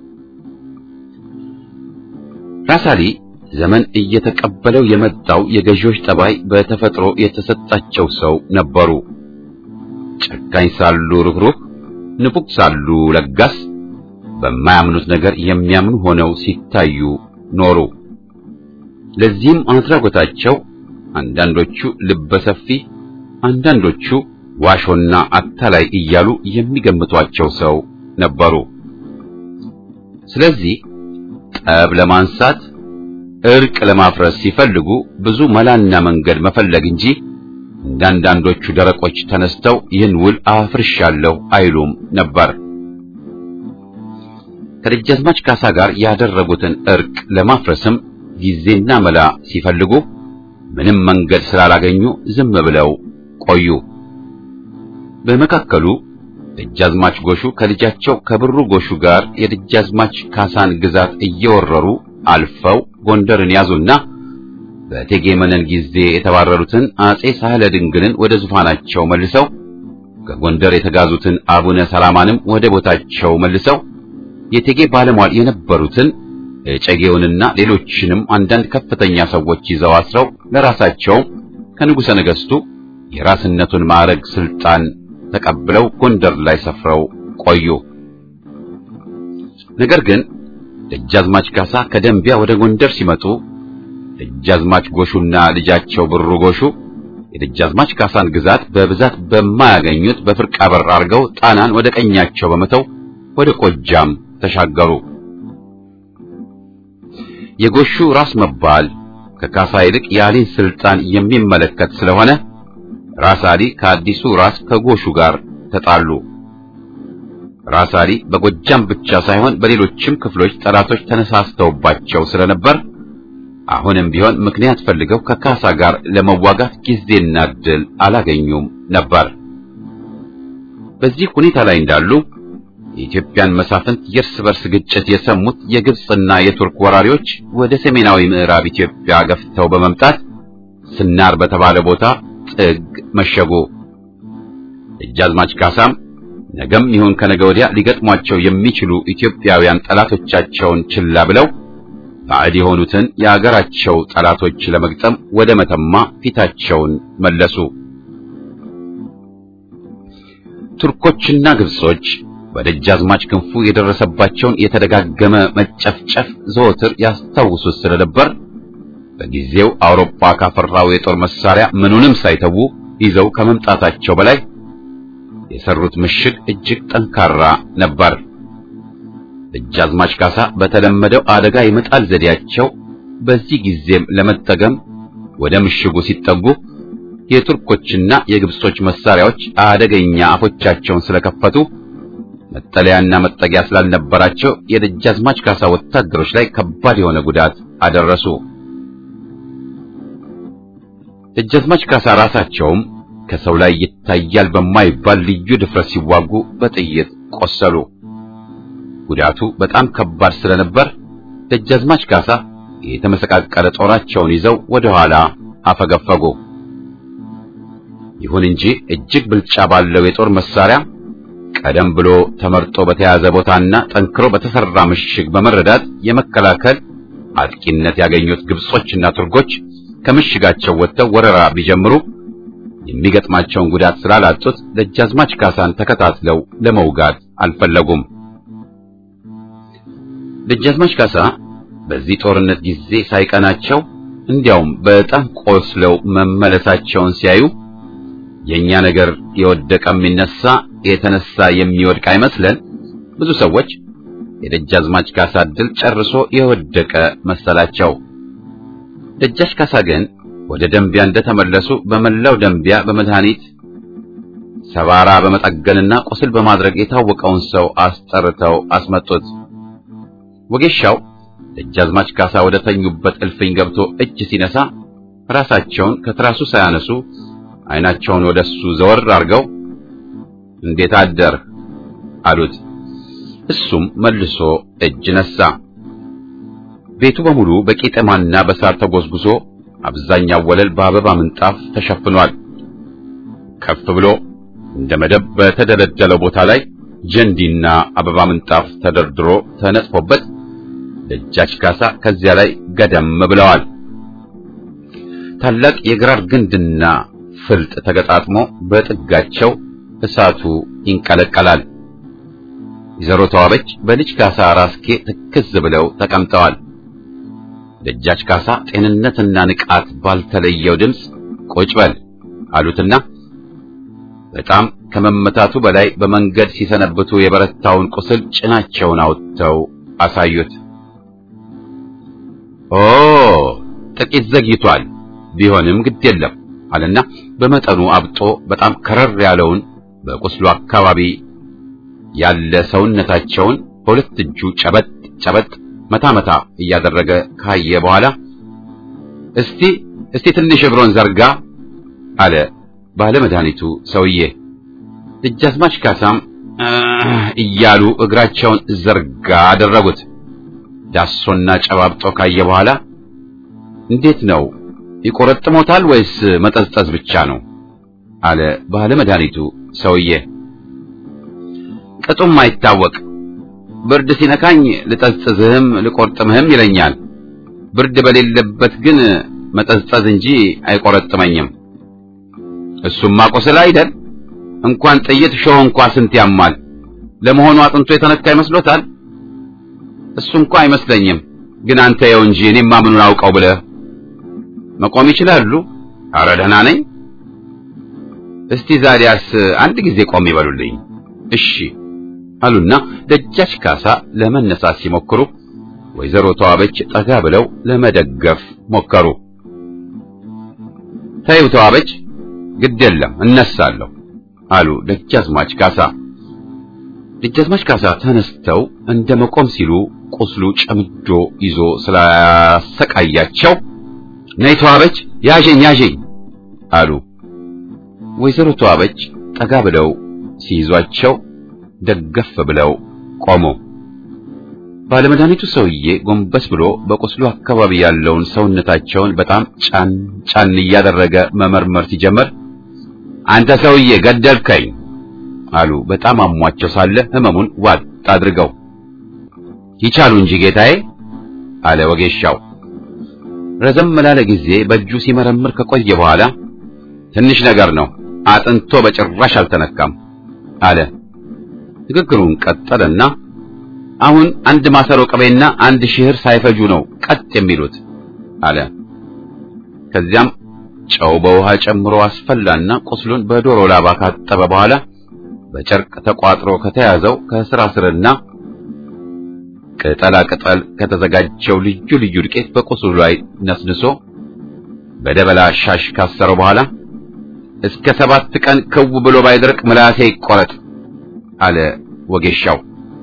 ራስ አሊ ዘመን እየተቀበለው የመጣው የገዢዎች ጠባይ በተፈጥሮ የተሰጣቸው ሰው ነበሩ። ጨካኝ ሳሉ ርኅሩህ፣ ንፉግ ሳሉ ለጋስ፣ በማያምኑት ነገር የሚያምኑ ሆነው ሲታዩ ኖሩ። ለዚህም አድራጎታቸው አንዳንዶቹ ልበሰፊ፣ አንዳንዶቹ ዋሾና አታላይ እያሉ የሚገምቷቸው ሰው ነበሩ። ስለዚህ ጠብ ለማንሳት እርቅ ለማፍረስ ሲፈልጉ ብዙ መላና መንገድ መፈለግ እንጂ እንዳንዳንዶቹ ደረቆች ተነስተው ይህን ውል አፍርሻለሁ አይሉም ነበር። ከደጃዝማች ካሳ ጋር ያደረጉትን እርቅ ለማፍረስም ጊዜና መላ ሲፈልጉ ምንም መንገድ ስላላገኙ ዝም ብለው ቆዩ። በመካከሉ ደጃዝማች ጎሹ ከልጃቸው ከብሩ ጎሹ ጋር የደጃዝማች ካሳን ግዛት እየወረሩ አልፈው ጎንደርን ያዙና በእቴጌ መነን ጊዜ የተባረሩትን አጼ ሳህለ ድንግልን ወደ ዙፋናቸው መልሰው ከጎንደር የተጋዙትን አቡነ ሰላማንም ወደ ቦታቸው መልሰው የእቴጌ ባለሟል የነበሩትን እጨጌውንና ሌሎችንም አንዳንድ ከፍተኛ ሰዎች ይዘው አስረው ለራሳቸውም ከንጉሠ ነገሥቱ የራስነቱን ማዕረግ ስልጣን ተቀብለው ጎንደር ላይ ሰፍረው ቆዩ። ነገር ግን ደጃዝማች ካሳ ከደንቢያ ወደ ጎንደር ሲመጡ ደጃዝማች ጎሹና ልጃቸው ብሩ ጎሹ የደጃዝማች ካሳን ግዛት በብዛት በማያገኙት በፍርቃ በር አድርገው ጣናን ወደ ቀኛቸው በመተው ወደ ቆጃም ተሻገሩ። የጎሹ ራስ መባል ከካሳ ይልቅ የአሊን ስልጣን የሚመለከት ስለሆነ ራስ አሊ ከአዲሱ ራስ ከጎሹ ጋር ተጣሉ። ራስ አሊ በጎጃም ብቻ ሳይሆን በሌሎችም ክፍሎች ጠላቶች ተነሳስተውባቸው ስለነበር አሁንም ቢሆን ምክንያት ፈልገው ከካሳ ጋር ለመዋጋት ጊዜና ዕድል አላገኙም ነበር። በዚህ ሁኔታ ላይ እንዳሉ የኢትዮጵያን መሳፍንት የእርስ በርስ ግጭት የሰሙት የግብፅና የቱርክ ወራሪዎች ወደ ሰሜናዊ ምዕራብ ኢትዮጵያ ገፍተው በመምጣት ስናር በተባለ ቦታ ጥግ መሸጉ። ደጃዝማች ካሳም ነገም ይሁን ከነገ ወዲያ ሊገጥሟቸው የሚችሉ ኢትዮጵያውያን ጠላቶቻቸውን ችላ ብለው ባዕድ የሆኑትን የአገራቸው ጠላቶች ለመግጠም ወደ መተማ ፊታቸውን መለሱ። ቱርኮችና ግብጾች በደጃዝማች ክንፉ የደረሰባቸውን የተደጋገመ መጨፍጨፍ ዘወትር ያስታውሱት ስለነበር በጊዜው አውሮፓ ካፈራው የጦር መሳሪያ ምኑንም ሳይተዉ ይዘው ከመምጣታቸው በላይ የሰሩት ምሽግ እጅግ ጠንካራ ነበር። ደጃዝማች ካሳ በተለመደው አደጋ የመጣል ዘዴያቸው በዚህ ጊዜም ለመጠቀም ወደ ምሽጉ ሲጠጉ የቱርኮችና የግብጾች መሳሪያዎች አደገኛ አፎቻቸውን ስለከፈቱ መጠለያና መጠጊያ ስላልነበራቸው የደጃዝማች ካሳ ወታደሮች ላይ ከባድ የሆነ ጉዳት አደረሱ። ደጃዝማች ካሳ ራሳቸውም ከሰው ላይ ይታያል በማይባል ልዩ ድፍረት ሲዋጉ በጥይት ቆሰሉ። ጉዳቱ በጣም ከባድ ስለነበር ደጃዝማች ካሳ የተመሰቃቀለ ጦራቸውን ይዘው ወደ ኋላ አፈገፈጉ። ይሁን እንጂ እጅግ ብልጫ ባለው የጦር መሳሪያ ቀደም ብሎ ተመርጦ በተያዘ ቦታና ጠንክሮ በተሰራ ምሽግ በመረዳት የመከላከል አጥቂነት ያገኙት ግብጾችና ቱርኮች ከምሽጋቸው ወጥተው ወረራ ቢጀምሩ የሚገጥማቸውን ጉዳት ስላላጡት ደጃዝማች ካሳን ተከታትለው ለመውጋት አልፈለጉም። ደጃዝማች ካሳ በዚህ ጦርነት ጊዜ ሳይቀናቸው እንዲያውም በጣም ቆስለው መመለሳቸውን ሲያዩ የኛ ነገር የወደቀ የሚነሳ የተነሳ የሚወድቅ አይመስለን። ብዙ ሰዎች የደጃዝማች ካሳ ድል ጨርሶ የወደቀ መሰላቸው። ደጃች ካሳ ግን ወደ ደንቢያ እንደተመለሱ በመላው ደንቢያ በመድኃኒት ሰባራ በመጠገንና ቁስል በማድረግ የታወቀውን ሰው አስጠርተው አስመጡት። ወጌሻው ደጃዝማች ካሳ ወደ ተኙበት እልፍኝ ገብቶ እጅ ሲነሳ ራሳቸውን ከትራሱ ሳያነሱ ዓይናቸውን ወደሱ ዘወር አድርገው እንዴት አደር አሉት። እሱም መልሶ እጅ ነሳ። ቤቱ በሙሉ በቄጠማና በሳር ተጎዝጉዞ አብዛኛው ወለል በአበባ ምንጣፍ ተሸፍኗል። ከፍ ብሎ እንደ መደብ በተደለደለው ቦታ ላይ ጀንዲና አበባ ምንጣፍ ተደርድሮ ተነጥፎበት ደጃች ካሳ ከዚያ ላይ ገደም ብለዋል። ታላቅ የግራር ግንድና ፍልጥ ተገጣጥሞ በጥጋቸው እሳቱ ይንቀለቀላል። ወይዘሮ ተዋበች በልጅ ካሳ ራስጌ ትክዝ ብለው ተቀምጠዋል። ደጃች ካሳ ጤንነትና ንቃት ባልተለየው ድምፅ ቁጭ በል አሉትና በጣም ከመመታቱ በላይ በመንገድ ሲሰነብቱ የበረታውን ቁስል ጭናቸውን አውጥተው አሳዩት። ኦ ጥቂት ዘግይቷል፣ ቢሆንም ግድ የለም አለና በመጠኑ አብጦ በጣም ከረር ያለውን በቁስሉ አካባቢ ያለ ሰውነታቸውን በሁለት እጁ ጨበጥ ጨበጥ መታ መታ እያደረገ ካየ በኋላ እስቲ እስቲ ትንሽ እግሮን ዘርጋ አለ ባለ መድኃኒቱ ሰውዬ። ደጃዝማች ካሳም እያሉ እግራቸውን ዘርጋ አደረጉት። ዳሶና ጨባብጦ ካየ በኋላ እንዴት ነው ይቆረጥሞታል ወይስ መጠዝጠዝ ብቻ ነው? አለ ባለ መድኃኒቱ ሰውዬ። ቅጡም አይታወቅ ብርድ ሲነካኝ ልጠዝጥዝህም ልቆርጥምህም ይለኛል። ብርድ በሌለበት ግን መጠዝጠዝ እንጂ አይቆረጥመኝም። እሱማ ቁስል አይደል? እንኳን ጥይት ሾህ እንኳ ስንት ያማል። ለመሆኑ አጥንቶ የተነካ ይመስሎታል? እሱ እንኳ አይመስለኝም። ግን አንተ የው እንጂ እኔማ ምኑን አውቀው ብለህ መቆም ይችላሉ? አረ ደህና ነኝ። እስቲ ዛዲያስ አንድ ጊዜ ቆም ይበሉልኝ። እሺ አሉና ደጃች ካሳ ለመነሳት ሲሞክሩ ወይዘሮ ተዋበች ጠጋ ብለው ለመደገፍ ሞከሩ። ተይው ተዋበች፣ ግድ የለም እነሳለሁ አሉ ደጃዝማች ካሳ። ደጃዝማች ካሳ ተነስተው እንደ መቆም ሲሉ ቁስሉ ጨምዶ ይዞ ስላሰቃያቸው ነይ ተዋበች፣ ያዥኝ ያዥኝ አሉ። ወይዘሮ ተዋበች ጠጋ ብለው ሲይዟቸው ደገፍ ብለው ቆሙ። ባለመድኃኒቱ ሰውዬ ጎንበስ ብሎ በቁስሉ አካባቢ ያለውን ሰውነታቸውን በጣም ጫን ጫን እያደረገ መመርመር ሲጀመር አንተ ሰውዬ ገደልከኝ አሉ። በጣም አሟቸው ሳለ ህመሙን ዋጥ አድርገው ይቻሉ እንጂ ጌታዬ አለ ወጌሻው። ረዘም ላለ ጊዜ በእጁ ሲመረምር ከቆየ በኋላ ትንሽ ነገር ነው፣ አጥንቶ በጭራሽ አልተነካም አለ። ንግግሩን ቀጠለና አሁን አንድ ማሰሮ ቅቤና አንድ ሽህር ሳይፈጁ ነው ቀጥ የሚሉት አለ። ከዚያም ጨው በውሃ ጨምሮ አስፈላና ቁስሉን በዶሮ ላባ ካጠበ በኋላ በጨርቅ ተቋጥሮ ከተያዘው ከስራ ስርና ቅጠላ ቅጠል ከተዘጋጀው ልዩ ልዩ ዱቄት በቁስሉ ላይ ነስንሶ በደበላ ሻሽ ካሰረው በኋላ እስከ ሰባት ቀን ክው ብሎ ባይደርቅ ምላሴ ይቆረጥ አለ ወጌሻው።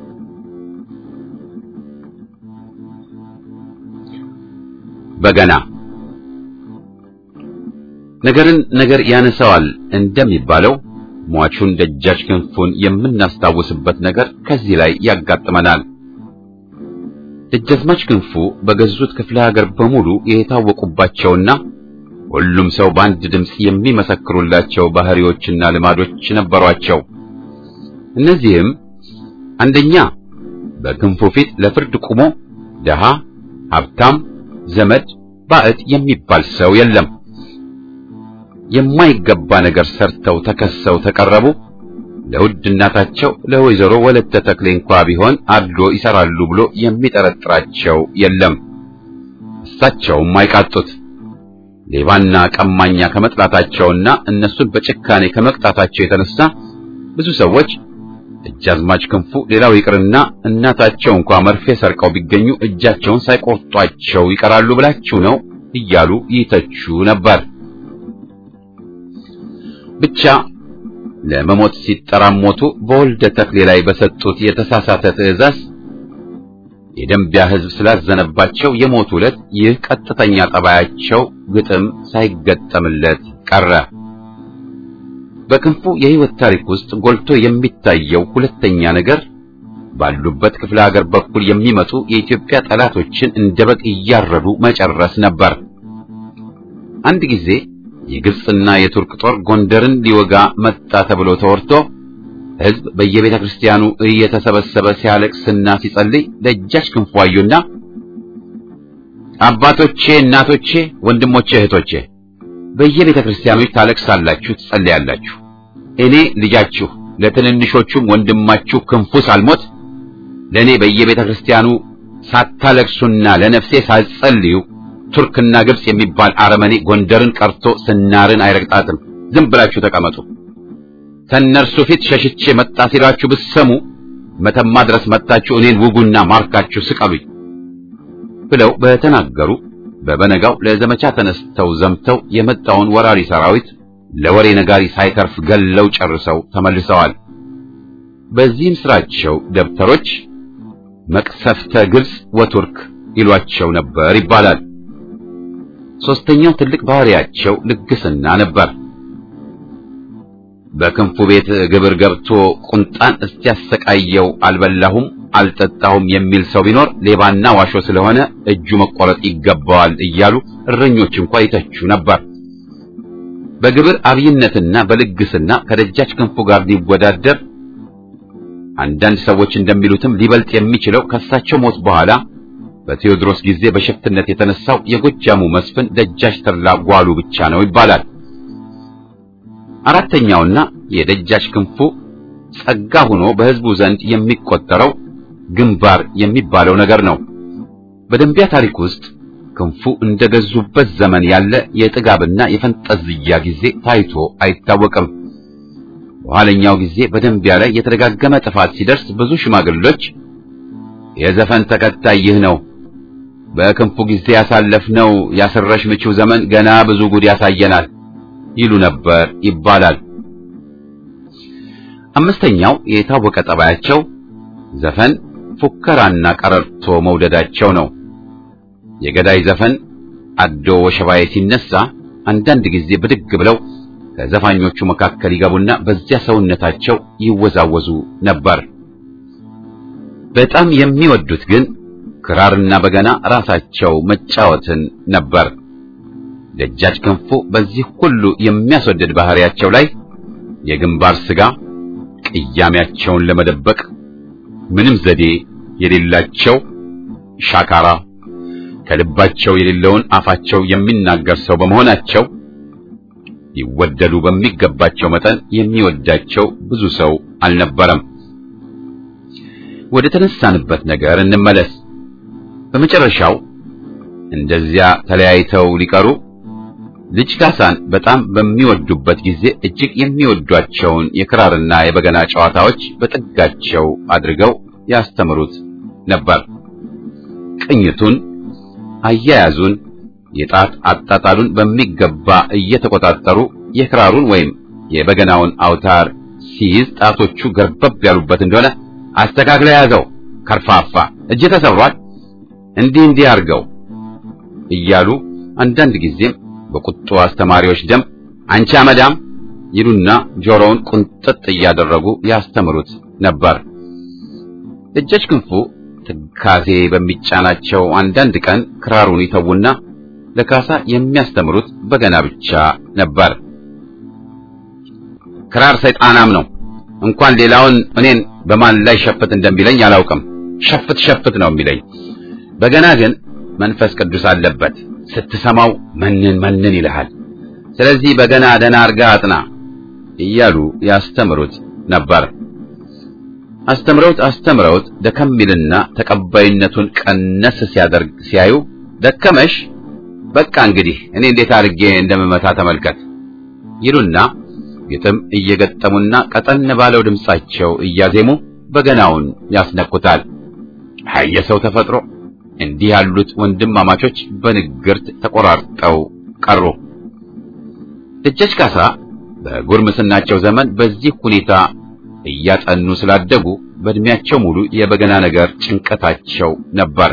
በገና ነገርን ነገር ያነሳዋል እንደሚባለው ሟቹን ደጃች ክንፉን የምናስታውስበት ነገር ከዚህ ላይ ያጋጥመናል። ደጃዝማች ክንፉ በገዙት ክፍለ ሀገር በሙሉ የታወቁባቸውና ሁሉም ሰው በአንድ ድምፅ የሚመሰክሩላቸው ባህሪዎችና ልማዶች ነበሯቸው። እነዚህም አንደኛ በክንፉ ፊት ለፍርድ ቆሞ ደሃ፣ ሀብታም፣ ዘመድ፣ ባዕድ የሚባል ሰው የለም። የማይገባ ነገር ሰርተው ተከሰው ተቀረቡ ለውድ እናታቸው ለወይዘሮ ወለተ ተክሌ እንኳ ቢሆን አድሎ ይሰራሉ ብሎ የሚጠረጥራቸው የለም። እሳቸውም አይቃጡት። ሌባና ቀማኛ ከመጥላታቸውና እነሱን በጭካኔ ከመቅጣታቸው የተነሳ ብዙ ሰዎች ደጃዝማች ክንፉ ሌላው ይቅርና እናታቸው እንኳ መርፌ ሰርቀው ቢገኙ እጃቸውን ሳይቆርጧቸው ይቀራሉ ብላችሁ ነው እያሉ ይተቹ ነበር። ብቻ ለመሞት ሲጠራሞቱ በወልደ ተክሌ ላይ በሰጡት የተሳሳተ ትዕዛዝ የደንቢያ ሕዝብ ስላዘነባቸው የሞቱ ዕለት ይህ ቀጥተኛ ጠባያቸው ግጥም ሳይገጠምለት ቀረ። በክንፉ የሕይወት ታሪክ ውስጥ ጎልቶ የሚታየው ሁለተኛ ነገር ባሉበት ክፍለ ሀገር በኩል የሚመጡ የኢትዮጵያ ጠላቶችን እንደ በግ እያረዱ መጨረስ ነበር። አንድ ጊዜ የግብፅና የቱርክ ጦር ጎንደርን ሊወጋ መጣ ተብሎ ተወርቶ ሕዝብ በየቤተ ክርስቲያኑ እየተሰበሰበ ሲያለቅስና ሲጸልይ ደጃች ክንፉ አዩና አባቶቼ፣ እናቶቼ፣ ወንድሞቼ፣ እህቶቼ በየቤተ ክርስቲያኖች ታለቅሳላችሁ፣ ትጸልያላችሁ። እኔ ልጃችሁ ለትንንሾቹም ወንድማችሁ ክንፉ ሳልሞት ለእኔ በየቤተ ክርስቲያኑ ሳታለቅሱና ለነፍሴ ሳትጸልዩ ቱርክና ግብጽ የሚባል አረመኔ ጎንደርን ቀርቶ ስናርን አይረግጣትም። ዝም ብላችሁ ተቀመጡ። ከእነርሱ ፊት ሸሽቼ መጣ ሲላችሁ ብትሰሙ መተማ ድረስ መጣችሁ እኔን ውጉና ማርካችሁ ስቀሉኝ ብለው በተናገሩ በበነጋው ለዘመቻ ተነስተው ዘምተው የመጣውን ወራሪ ሰራዊት ለወሬ ነጋሪ ሳይተርፍ ገለው ጨርሰው ተመልሰዋል። በዚህም ስራቸው ደብተሮች መቅሰፍተ ግብጽ ወቱርክ ይሏቸው ነበር ይባላል። ሶስተኛው ትልቅ ባህሪያቸው ልግስና ነበር። በክንፉ ቤት ግብር ገብቶ ቁንጣን እስቲያሰቃየው አልበላሁም አልጠጣሁም የሚል ሰው ቢኖር ሌባና ዋሾ ስለሆነ እጁ መቆረጥ ይገባዋል እያሉ እረኞች እንኳ ይተቹ ነበር። በግብር አብይነትና በልግስና ከደጃች ክንፉ ጋር ሊወዳደር አንዳንድ ሰዎች እንደሚሉትም ሊበልጥ የሚችለው ከሳቸው ሞት በኋላ በቴዎድሮስ ጊዜ በሸፍትነት የተነሳው የጎጃሙ መስፍን ደጃች ተድላ ጓሉ ብቻ ነው ይባላል። አራተኛውና የደጃች ክንፉ ጸጋ ሆኖ በሕዝቡ ዘንድ የሚቆጠረው ግንባር የሚባለው ነገር ነው። በደንቢያ ታሪክ ውስጥ ክንፉ እንደገዙበት ዘመን ያለ የጥጋብና የፈንጠዝያ ጊዜ ታይቶ አይታወቅም። በኋለኛው ጊዜ በደንቢያ ላይ የተደጋገመ ጥፋት ሲደርስ ብዙ ሽማግሌዎች የዘፈን ተከታይ ይህ ነው፣ በክንፉ ጊዜ ያሳለፍነው ያስረሽ ምቺው ዘመን ገና ብዙ ጉድ ያሳየናል ይሉ ነበር ይባላል። አምስተኛው የታወቀ ጠባያቸው ዘፈን፣ ፉከራና ቀረርቶ መውደዳቸው ነው። የገዳይ ዘፈን አዶ ወሸባዬ ሲነሳ አንዳንድ ጊዜ ብድግ ብለው ከዘፋኞቹ መካከል ይገቡና በዚያ ሰውነታቸው ይወዛወዙ ነበር። በጣም የሚወዱት ግን ክራርና በገና ራሳቸው መጫወትን ነበር። ደጃች ክንፉ በዚህ ሁሉ የሚያስወድድ ባህሪያቸው ላይ የግንባር ስጋ ቅያሜያቸውን ለመደበቅ ምንም ዘዴ የሌላቸው ሻካራ ከልባቸው የሌለውን አፋቸው የሚናገር ሰው በመሆናቸው ይወደዱ በሚገባቸው መጠን የሚወዳቸው ብዙ ሰው አልነበረም። ወደ ተነሳንበት ነገር እንመለስ። በመጨረሻው እንደዚያ ተለያይተው ሊቀሩ ልጅ ካሳን በጣም በሚወዱበት ጊዜ እጅግ የሚወዷቸውን የክራርና የበገና ጨዋታዎች በጥጋቸው አድርገው ያስተምሩት ነበር። ቅኝቱን፣ አያያዙን፣ የጣት አጣጣሉን በሚገባ እየተቆጣጠሩ የክራሩን ወይም የበገናውን አውታር ሲይዝ ጣቶቹ ገርበብ ያሉበት እንደሆነ አስተካክለ ያዘው፣ ከርፋፋ እጅ ተሰብሯል፣ እንዲህ እንዲህ አድርገው እያሉ አንዳንድ ጊዜም በቁጡ አስተማሪዎች ደም አንቺ አመዳም ይሉና ጆሮውን ቁንጥጥ እያደረጉ ያስተምሩት ነበር። ደጃች ክንፉ ትካዜ በሚጫናቸው አንዳንድ ቀን ክራሩን ይተውና ለካሳ የሚያስተምሩት በገና ብቻ ነበር። ክራር ሰይጣናም ነው። እንኳን ሌላውን እኔን በማን ላይ ሸፍት እንደሚለኝ አላውቅም። ሸፍት ሸፍት ነው የሚለኝ። በገና ግን መንፈስ ቅዱስ አለበት። ስትሰማው መንን መንን ይልሃል። ስለዚህ በገና ደህና አርጋ አጥና እያሉ ያስተምሩት ነበር። አስተምረውት አስተምረውት ደከም ይልና ተቀባይነቱን ቀነስ ሲያደርግ ሲያዩ ደከመሽ፣ በቃ እንግዲህ እኔ እንዴት አድርጌ እንደምመታ ተመልከት ይሉና ግጥም እየገጠሙና ቀጠን ባለው ድምጻቸው እያዜሙ በገናውን ያስነኩታል። የሰው ተፈጥሮ እንዲህ ያሉት ወንድማማቾች በንግርት ተቆራርጠው ቀሩ። ደጃች ካሳ በጉርምስናቸው ዘመን በዚህ ሁኔታ እያጠኑ ስላደጉ በእድሜያቸው ሙሉ የበገና ነገር ጭንቀታቸው ነበር።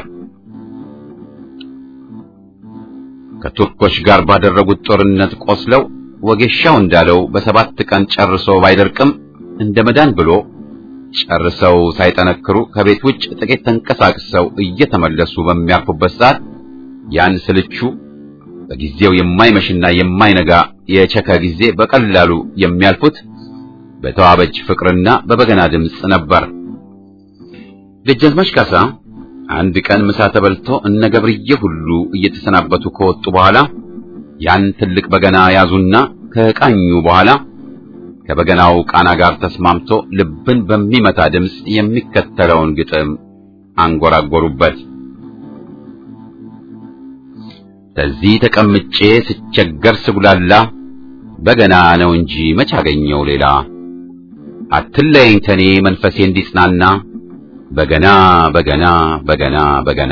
ከቱርኮች ጋር ባደረጉት ጦርነት ቆስለው ወጌሻው እንዳለው በሰባት ቀን ጨርሶ ባይደርቅም እንደ መዳን ብሎ ጨርሰው ሳይጠነክሩ ከቤት ውጭ ጥቂት ተንቀሳቅሰው እየተመለሱ በሚያርፉበት ሰዓት ያን ስልቹ በጊዜው የማይመሽና የማይነጋ የቸከ ጊዜ በቀላሉ የሚያልፉት በተዋበች ፍቅርና በበገና ድምፅ ነበር። ደጃዝማች ካሳ አንድ ቀን ምሳ ተበልቶ እነ ገብርዬ ሁሉ እየተሰናበቱ ከወጡ በኋላ ያን ትልቅ በገና ያዙና ከቃኙ በኋላ ከበገናው ቃና ጋር ተስማምቶ ልብን በሚመታ ድምፅ የሚከተለውን ግጥም አንጎራጎሩበት። ከዚህ ተቀምጬ ስቸገር ስጉላላ በገና ነው እንጂ መች አገኘው ሌላ አትለየኝ ተኔ መንፈሴ እንዲጽናና በገና በገና በገና በገና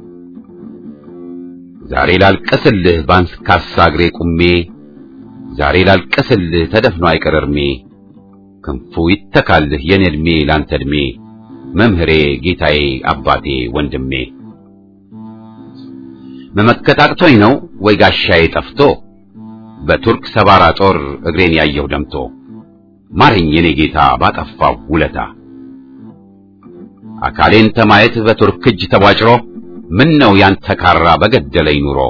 ዛሬ ላልቀስልህ ባንስካሳ እግሬ ቁሜ ዛሬ ላልቀስልህ ተደፍኖ አይቀር እርሜ ክንፉ ይተካልህ የኔ ዕድሜ ላንተ ዕድሜ መምህሬ ጌታዬ አባቴ ወንድሜ መመከት አቅቶኝ ነው ወይ ጋሻዬ ጠፍቶ በቱርክ ሰባራ ጦር እግሬን ያየሁ ደምቶ ማረኝ የኔ ጌታ ባጠፋው ውለታ አካሌን ተማየት በቱርክ እጅ ተቧጭሮ ምን ነው ያንተ ካራ በገደለኝ ኑሮ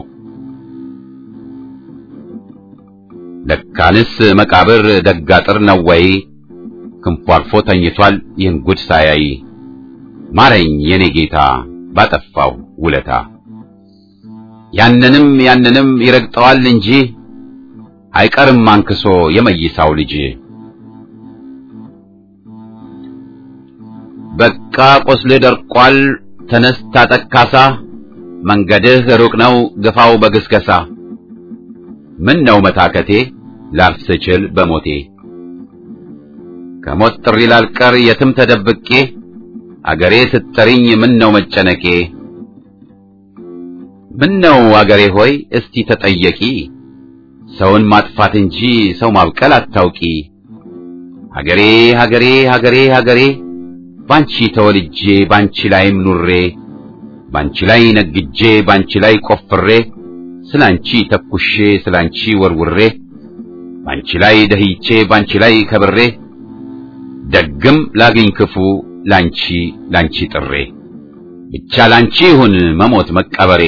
ለካንስ መቃብር ደጋጥር ነው ወይ ክንፉ አልፎ ተኝቷል ይህን ጉድ ሳያይ ማረኝ የኔ ጌታ ባጠፋው ውለታ ያንንም ያንንም ይረግጠዋል እንጂ አይቀርም አንክሶ የመይሳው ልጅ በቃ ቆስልህ ደርቋል ተነስ ታጠቅ ካሳ መንገድህ ሩቅ ነው ግፋው በግስገሳ ምን ነው መታከቴ ላርፍ ስችል በሞቴ ከሞት ጥሪ ላልቀር የትም ተደብቄ አገሬ ስትጠሪኝ ምን ነው መጨነቄ ምን ነው አገሬ ሆይ እስቲ ተጠየቂ ሰውን ማጥፋት እንጂ ሰው ማብቀል አታውቂ ሀገሬ ሀገሬ ሀገሬ ሀገሬ ባንቺ ተወልጄ ባንቺ ላይም ኑሬ ባንቺ ላይ ነግጄ ባንቺ ላይ ቆፍሬ ስላንቺ ተኩሼ ስላንቺ ወርውሬ ባንቺ ላይ ደህይቼ ባንቺ ላይ ከብሬ ደግም ላግኝ ክፉ ላንቺ ላንቺ ጥሬ ብቻ ላንቺ ይሁን መሞት መቀበሬ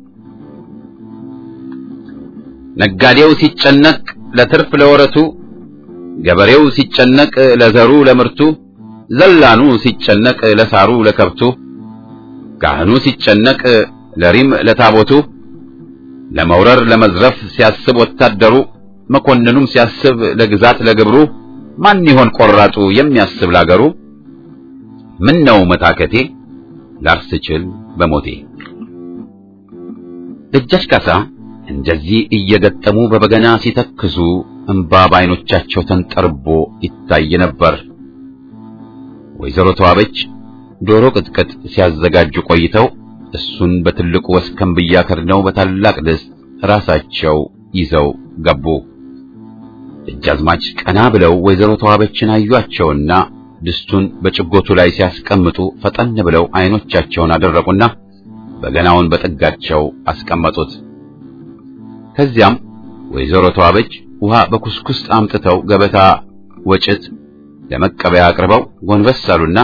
ነጋዴው ሲጨነቅ ለትርፍ ለወረቱ ገበሬው ሲጨነቅ ለዘሩ ለምርቱ ዘላኑ ሲጨነቅ ለሳሩ ለከብቱ ካህኑ ሲጨነቅ ለሪም ለታቦቱ ለመውረር ለመዝረፍ ሲያስብ ወታደሩ መኮንኑም ሲያስብ ለግዛት ለግብሩ ማን ይሆን ቆራጡ የሚያስብ ላገሩ ምን ነው መታከቴ ላርስ ችል በሞቴ ደጃች ካሳ እንደዚህ እየገጠሙ በበገና ሲተክዙ እንባ በዓይኖቻቸው ተንጠርቦ ይታይ ነበር። ወይዘሮ ተዋበች ዶሮ ቅጥቅጥ ሲያዘጋጁ ቆይተው እሱን በትልቁ ወስከንብያ ከድነው በታላቅ ድስት ራሳቸው ይዘው ገቡ። ደጃዝማች ቀና ብለው ወይዘሮ ተዋበችን አዩአቸውና ድስቱን በጭጎቱ ላይ ሲያስቀምጡ ፈጠን ብለው አይኖቻቸውን አደረቁና በገናውን በጥጋቸው አስቀመጡት። ከዚያም ወይዘሮ ተዋበች ውሃ በኩስኩስ አምጥተው ገበታ ወጭት ለመቀበያ አቅርበው ጎንበስ አሉና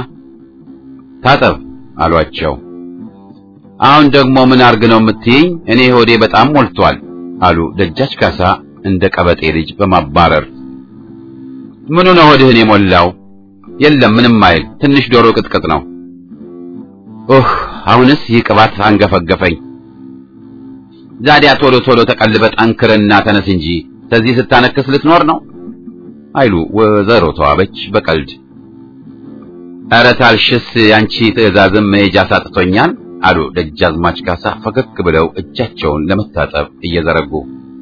ታጠብ አሏቸው። አሁን ደግሞ ምን አርግ ነው የምትይኝ? እኔ ሆዴ በጣም ሞልቷል አሉ ደጃች ካሳ እንደ ቀበጤ ልጅ በማባረር። ምኑ ነው ሆድህን የሞላው? የለም ምንም አይል፣ ትንሽ ዶሮ ቅጥቅጥ ነው። ኦህ አሁንስ ይህ ቅባት አንገፈገፈኝ። ዛዲያ ቶሎ ቶሎ ተቀልበ ጠንክርና ተነስ እንጂ ከዚህ ስታነክስ ልትኖር ነው አይሉ ወይዘሮ ተዋበች በቀልድ። ኧረ ታልሽስ ያንቺ ትዕዛዝም መሄጃ ሳጥቶኛል አሉ ደጃዝማች ካሳ ፈገግ ብለው እጃቸውን ለመታጠብ እየዘረጉ።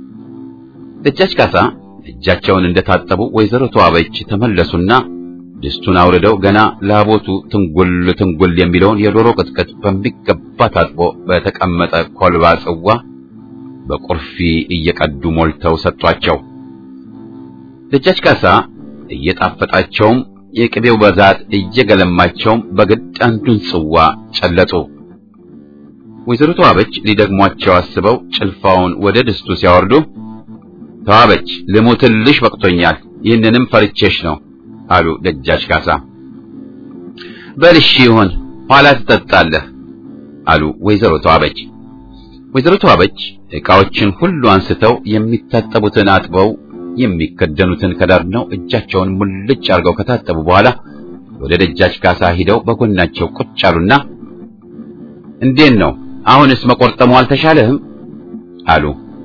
ደጃች ካሳ እጃቸውን እንደታጠቡ ወይዘሮ ተዋበች ተመለሱና ድስቱን አውርደው ገና ላቦቱ ትንጉል ትንጉል የሚለውን የዶሮ ቅጥቅጥ በሚገባ ታጥቦ በተቀመጠ ኮልባ ጽዋ በቁርፊ እየቀዱ ሞልተው ሰጧቸው። ደጃች ካሳ እየጣፈጣቸውም የቅቤው በዛት እየገለማቸውም በግድ አንዱን ጽዋ ጨለጡ። ወይዘሮ ተዋበች ሊደግሟቸው አስበው ጭልፋውን ወደ ድስቱ ሲያወርዱ ተዋበች ልሙትልሽ በቅቶኛል፣ ይህንንም ፈርቼሽ ነው አሉ ደጃች ካሳ። በልሽ ይሁን ኋላ ትጠጣለህ አሉ ወይዘሮ ተዋበች። ወይዘሮ ተዋበች ዕቃዎችን ሁሉ አንስተው የሚታጠቡትን አጥበው የሚከደኑትን ከዳርነው እጃቸውን ሙልጭ አድርገው ከታጠቡ በኋላ ወደ ደጃች ካሳ ሂደው በጎናቸው ቁጭ አሉና እንዴት ነው አሁንስ መቆርጠሙ አልተሻለህም? አሉ።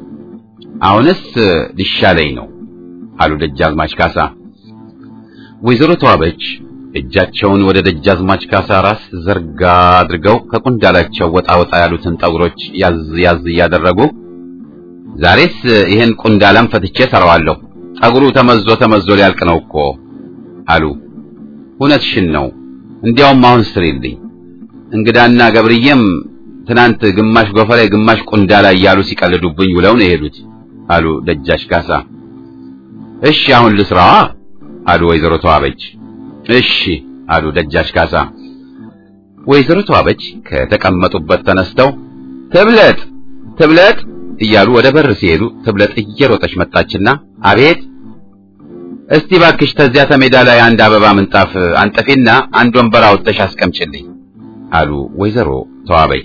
አሁንስ ሊሻለኝ ነው አሉ ደጃዝማች ካሳ። ወይዘሮ ተዋበች እጃቸውን ወደ ደጃዝማች ካሳ ራስ ዘርጋ አድርገው ከቁንዳላቸው ወጣ ወጣ ያሉትን ጠጉሮች ያዝ ያዝ እያደረጉ ዛሬስ ይሄን ቁንዳላም ፈትቼ ሰራዋለሁ፣ ጠጉሩ ተመዞ ተመዞ ሊያልቅ ነው እኮ አሉ። እውነትሽን ነው፣ እንዲያውም አሁን ስሪልኝ። እንግዳና ገብርዬም ትናንት ግማሽ ጎፈሬ ግማሽ ቁንዳላ እያሉ ሲቀልዱብኝ ውለው ነው የሄዱት አሉ ደጃች ካሳ። እሺ አሁን ልስራዋ አሉ ወይዘሮ ተዋበች። እሺ አሉ ደጃች ካሳ። ወይዘሮ ተዋበች ከተቀመጡበት ተነስተው ትብለጥ ትብለጥ እያሉ ወደ በር ሲሄዱ ትብለጥ እየሮጠች መጣችና አቤት እስቲ ባክሽ ተዚያ ተሜዳ ላይ አንድ አበባ ምንጣፍ አንጠፊና አንድ ወንበር አውጥተሽ አስቀምጭልኝ አሉ ወይዘሮ ተዋበች።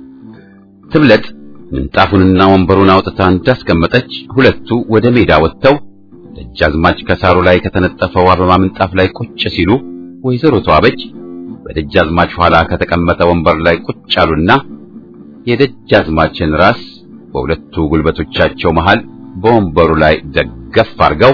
ትብለጥ ምንጣፉንና ወንበሩን አውጥታ እንዳስቀመጠች ሁለቱ ወደ ሜዳ ወጥተው ደጃዝማች ከሳሩ ላይ ከተነጠፈው አበባ ምንጣፍ ላይ ቁጭ ሲሉ ወይዘሮ ተዋበች በደጃዝማች ኋላ ከተቀመጠ ወንበር ላይ ቁጭ አሉና የደጃዝማችን ራስ በሁለቱ ጉልበቶቻቸው መሃል በወንበሩ ላይ ደገፍ አርገው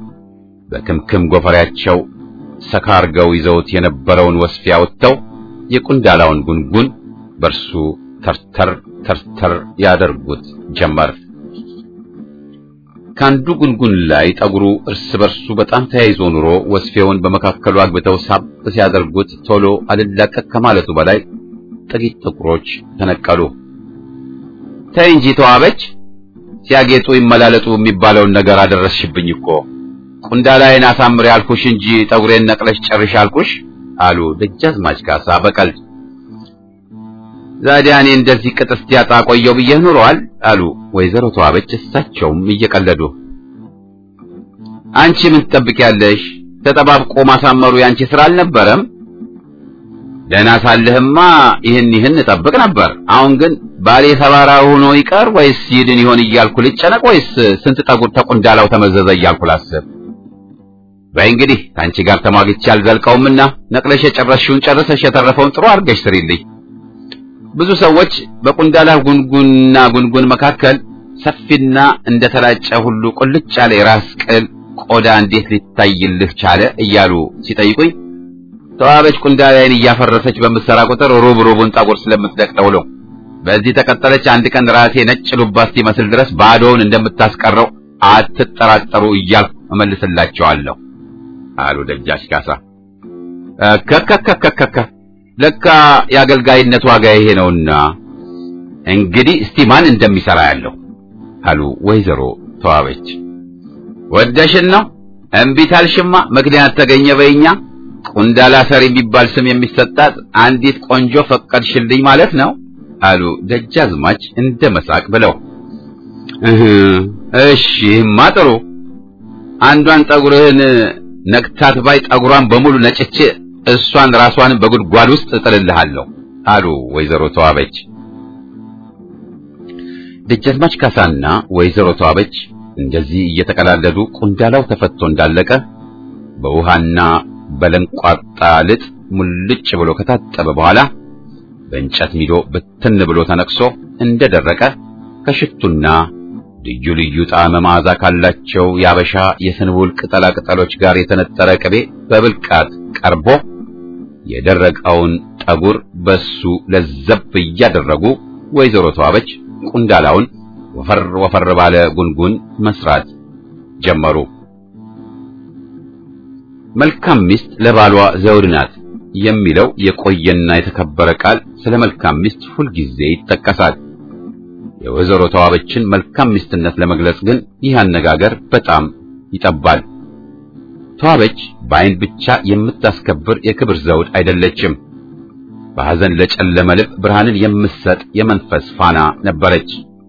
በክምክም ጎፈሬያቸው ሰካ አርገው ይዘውት የነበረውን ወስፊያ ወጥተው የቁንዳላውን ጉንጉን በርሱ ተርተር ተርተር ያደርጉት ጀመር። ከአንዱ ጉንጉን ላይ ጠጉሩ እርስ በርሱ በጣም ተያይዞ ኑሮ ወስፌውን በመካከሉ አግብተው ሳብ ሲያደርጉት ቶሎ አልላቀቅ ከማለቱ በላይ ጥቂት ጥቁሮች ተነቀሉ። ተይ እንጂ ተዋበች፣ ሲያጌጡ ይመላለጡ የሚባለውን ነገር አደረስሽብኝ እኮ። ቁንዳላዬን አሳምሬ አልኩሽ እንጂ ጠጉሬን ነቅለሽ ጨርሽ አልኩሽ አሉ ደጃዝማች ካሳ በቀልድ። ዛዲያ እኔ እንደዚህ ቅጥ እስኪያጣ ቆየው ብዬ ኑሯል አሉ ወይዘሮ ተዋበች እሳቸውም እየቀለዱ። አንቺ ምን ትጠብቂያለሽ? ተጠባብቆ ማሳመሩ ያንቺ ስራ አልነበረም? ደህና ሳለህማ ይህን ይህን እጠብቅ ነበር። አሁን ግን ባሌ ሰባራ ሆኖ ይቀር ወይስ ይድን ይሆን እያልኩ ልጨነቅ ወይስ ስንት ጠጉር ተቁንዳላው ተመዘዘ እያልኩ ላስብ። በይ እንግዲህ ከአንቺ ጋር ተሟግቼ አልዘልቀውምና ነቅለሽ የጨረስሽውን ጨርሰሽ የተረፈውን ጥሩ አድርገሽ ስሪልኝ። ብዙ ሰዎች በቁንዳላ ጉንጉንና ጉንጉን መካከል ሰፊና እንደተላጨ ሁሉ ቁልጭ ያለ የራስ ቅል ቆዳ እንዴት ሊታይልህ ቻለ እያሉ ሲጠይቁኝ ተዋበች ቁንዳላዬን እያፈረሰች በምትሰራ ቁጥር ሩብ ሩቡን ጠጉር ስለምትደቅለው ነው። በዚህ ተቀጠለች አንድ ቀን ራሴ ነጭ ሉባ እስኪመስል ድረስ ባዶውን እንደምታስቀረው አትጠራጠሩ እያልኩ እመልስላቸዋለሁ አሉ ደጃች ካሳ። ከከከከከከ ለካ የአገልጋይነት ዋጋ ይሄ ነውና እንግዲህ እስቲ ማን እንደሚሰራ ያለው አሉ ወይዘሮ ተዋበች። ወደሽን ነው እምቢ ታልሽማ ምክንያት ተገኘ በይኛ ቁንዳላ ሰሪ የሚባል ስም የሚሰጣት አንዲት ቆንጆ ፈቀድሽልኝ ማለት ነው አሉ ደጃዝማች እንደ መሳቅ ብለው። እህ እሺማ ጥሩ አንዷን ጠጉርህን ነክታት ባይ ጠጉሯን በሙሉ ነጭቼ እሷን ራሷን በጉድጓድ ውስጥ እጥልልሃለሁ አሉ ወይዘሮ ተዋበች። ደጃዝማች ካሳና ወይዘሮ ተዋበች እንደዚህ እየተቀላለዱ ቁንዳላው ተፈቶ እንዳለቀ በውሃና በለንቋጣ ልጥ ሙልጭ ብሎ ከታጠበ በኋላ በእንጨት ሚዶ ብትን ብሎ ተነቅሶ እንደደረቀ ከሽቱና ልዩ ልዩ ጣዕመ መዓዛ ካላቸው የአበሻ የስንቡል ቅጠላ ቅጠሎች ጋር የተነጠረ ቅቤ በብልቃት ቀርቦ የደረቀውን ጠጉር በሱ ለዘብ እያደረጉ ወይዘሮ ተዋበች ቁንዳላውን ወፈር ወፈር ባለ ጉንጉን መስራት ጀመሩ። መልካም ሚስት ለባሏ ዘውድ ናት የሚለው የቆየና የተከበረ ቃል ስለ መልካም ሚስት ሁልጊዜ ይጠቀሳል። የወይዘሮ ተዋበችን መልካም ሚስትነት ለመግለጽ ግን ይህ አነጋገር በጣም ይጠባል። ተዋበች በዓይን ብቻ የምታስከብር የክብር ዘውድ አይደለችም። በሐዘን ለጨለመ ልብ ብርሃንን የምትሰጥ የመንፈስ ፋና ነበረች።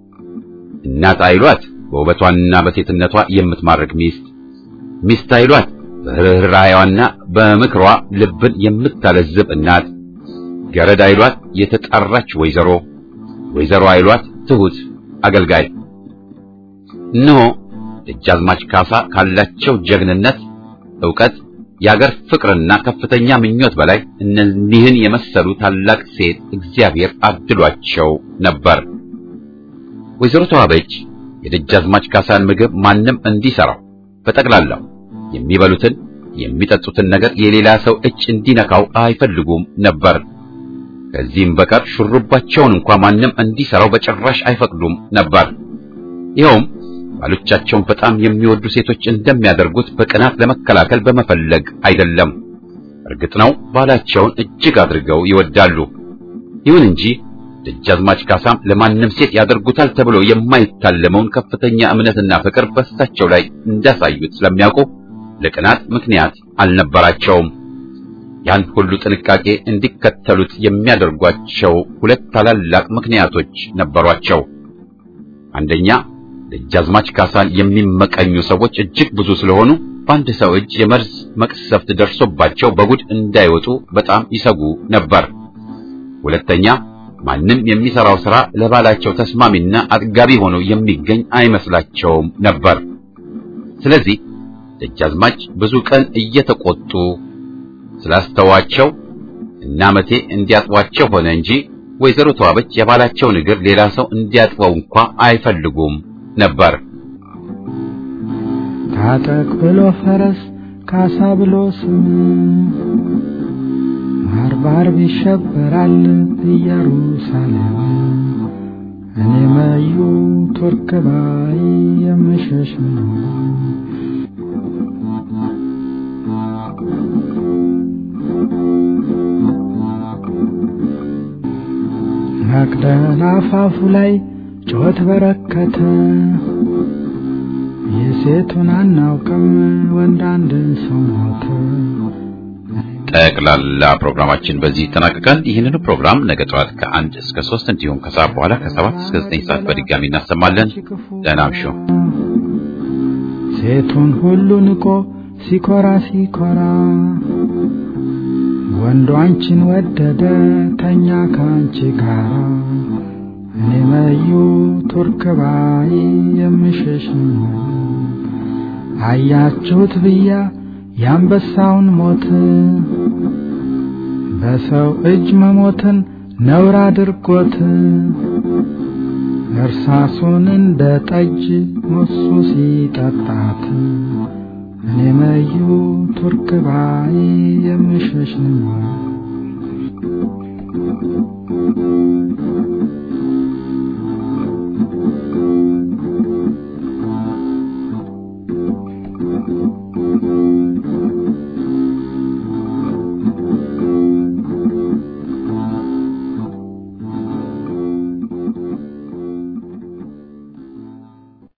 እናት አይሏት በውበቷና በሴትነቷ የምትማርክ ሚስት፣ ሚስት አይሏት በርኅራኄዋና በምክሯ ልብን የምታለዝብ እናት፣ ገረድ አይሏት የተጣራች ወይዘሮ፣ ወይዘሮ አይሏት ትሁት አገልጋይ። እነሆ ደጃዝማች ካሳ ካላቸው ጀግንነት፣ ዕውቀት፣ የአገር ፍቅርና ከፍተኛ ምኞት በላይ እነዚህን የመሰሉ ታላቅ ሴት እግዚአብሔር አድሏቸው ነበር። ወይዘሮ ተዋበች የደጃዝማች ካሳን ምግብ ማንም እንዲሰራው በጠቅላላው የሚበሉትን የሚጠጡትን ነገር የሌላ ሰው እጅ እንዲነካው አይፈልጉም ነበር። ከዚህም በቀር ሹሩባቸውን እንኳ ማንም እንዲሰራው በጭራሽ አይፈቅዱም ነበር። ይኸውም ባሎቻቸውን በጣም የሚወዱ ሴቶች እንደሚያደርጉት በቅናት ለመከላከል በመፈለግ አይደለም። እርግጥ ነው ባላቸውን እጅግ አድርገው ይወዳሉ። ይሁን እንጂ ደጃዝማች ካሳም ለማንም ሴት ያደርጉታል ተብሎ የማይታለመውን ከፍተኛ እምነትና ፍቅር በእሳቸው ላይ እንዳሳዩት ስለሚያውቁ ለቅናት ምክንያት አልነበራቸውም። ያን ሁሉ ጥንቃቄ እንዲከተሉት የሚያደርጓቸው ሁለት ታላላቅ ምክንያቶች ነበሯቸው። አንደኛ ደጃዝማች ካሳን የሚመቀኙ ሰዎች እጅግ ብዙ ስለሆኑ በአንድ ሰው እጅ የመርዝ መቅሰፍት ደርሶባቸው በጉድ እንዳይወጡ በጣም ይሰጉ ነበር። ሁለተኛ ማንም የሚሰራው ሥራ ለባላቸው ተስማሚና አጥጋቢ ሆኖ የሚገኝ አይመስላቸውም ነበር። ስለዚህ ደጃዝማች ብዙ ቀን እየተቆጡ ስላስተዋቸው እና መቴ እንዲያጥቧቸው ሆነ እንጂ ወይዘሮ ተዋበች የባላቸውን እግር ሌላ ሰው እንዲያጥበው እንኳ አይፈልጉም ነበር። ታጠቅ ብሎ ፈረስ ካሳ ብሎ ስም ባርባር ይሸበራል ኢየሩሳሌም እኔ መዩ ቱርክ ባይ የምሸሽ ነው። መቅደላ አፋፉ ላይ ጩኸት በረከተ፣ የሴቱን አናውቅም ወንድ አንድ ሰው ሞተ። ጠቅላላ ፕሮግራማችን በዚህ ይጠናቀቃል። ይህንኑ ፕሮግራም ነገ ጠዋት ከአንድ እስከ ሶስት እንዲሁም ከሰዓት በኋላ ከሰባት እስከ ዘጠኝ ሰዓት በድጋሚ እናሰማለን። ደህና እምሹ። ሴቱን ሁሉ ንቆ ሲኮራ ሲኮራ ወንዱ አንቺን ወደደ ተኛ ከአንቺ ጋራ እኔ መዩ ቱርክ ባይ የምሸሽ ነው። አያችሁት ብያ የአንበሳውን ሞት በሰው እጅ መሞትን ነውር አድርጎት እርሳሱን እንደ ጠጅ ሞሱ ሲጠጣት እኔ መዩ ቱርክ ባይ የምሸሽ ነው።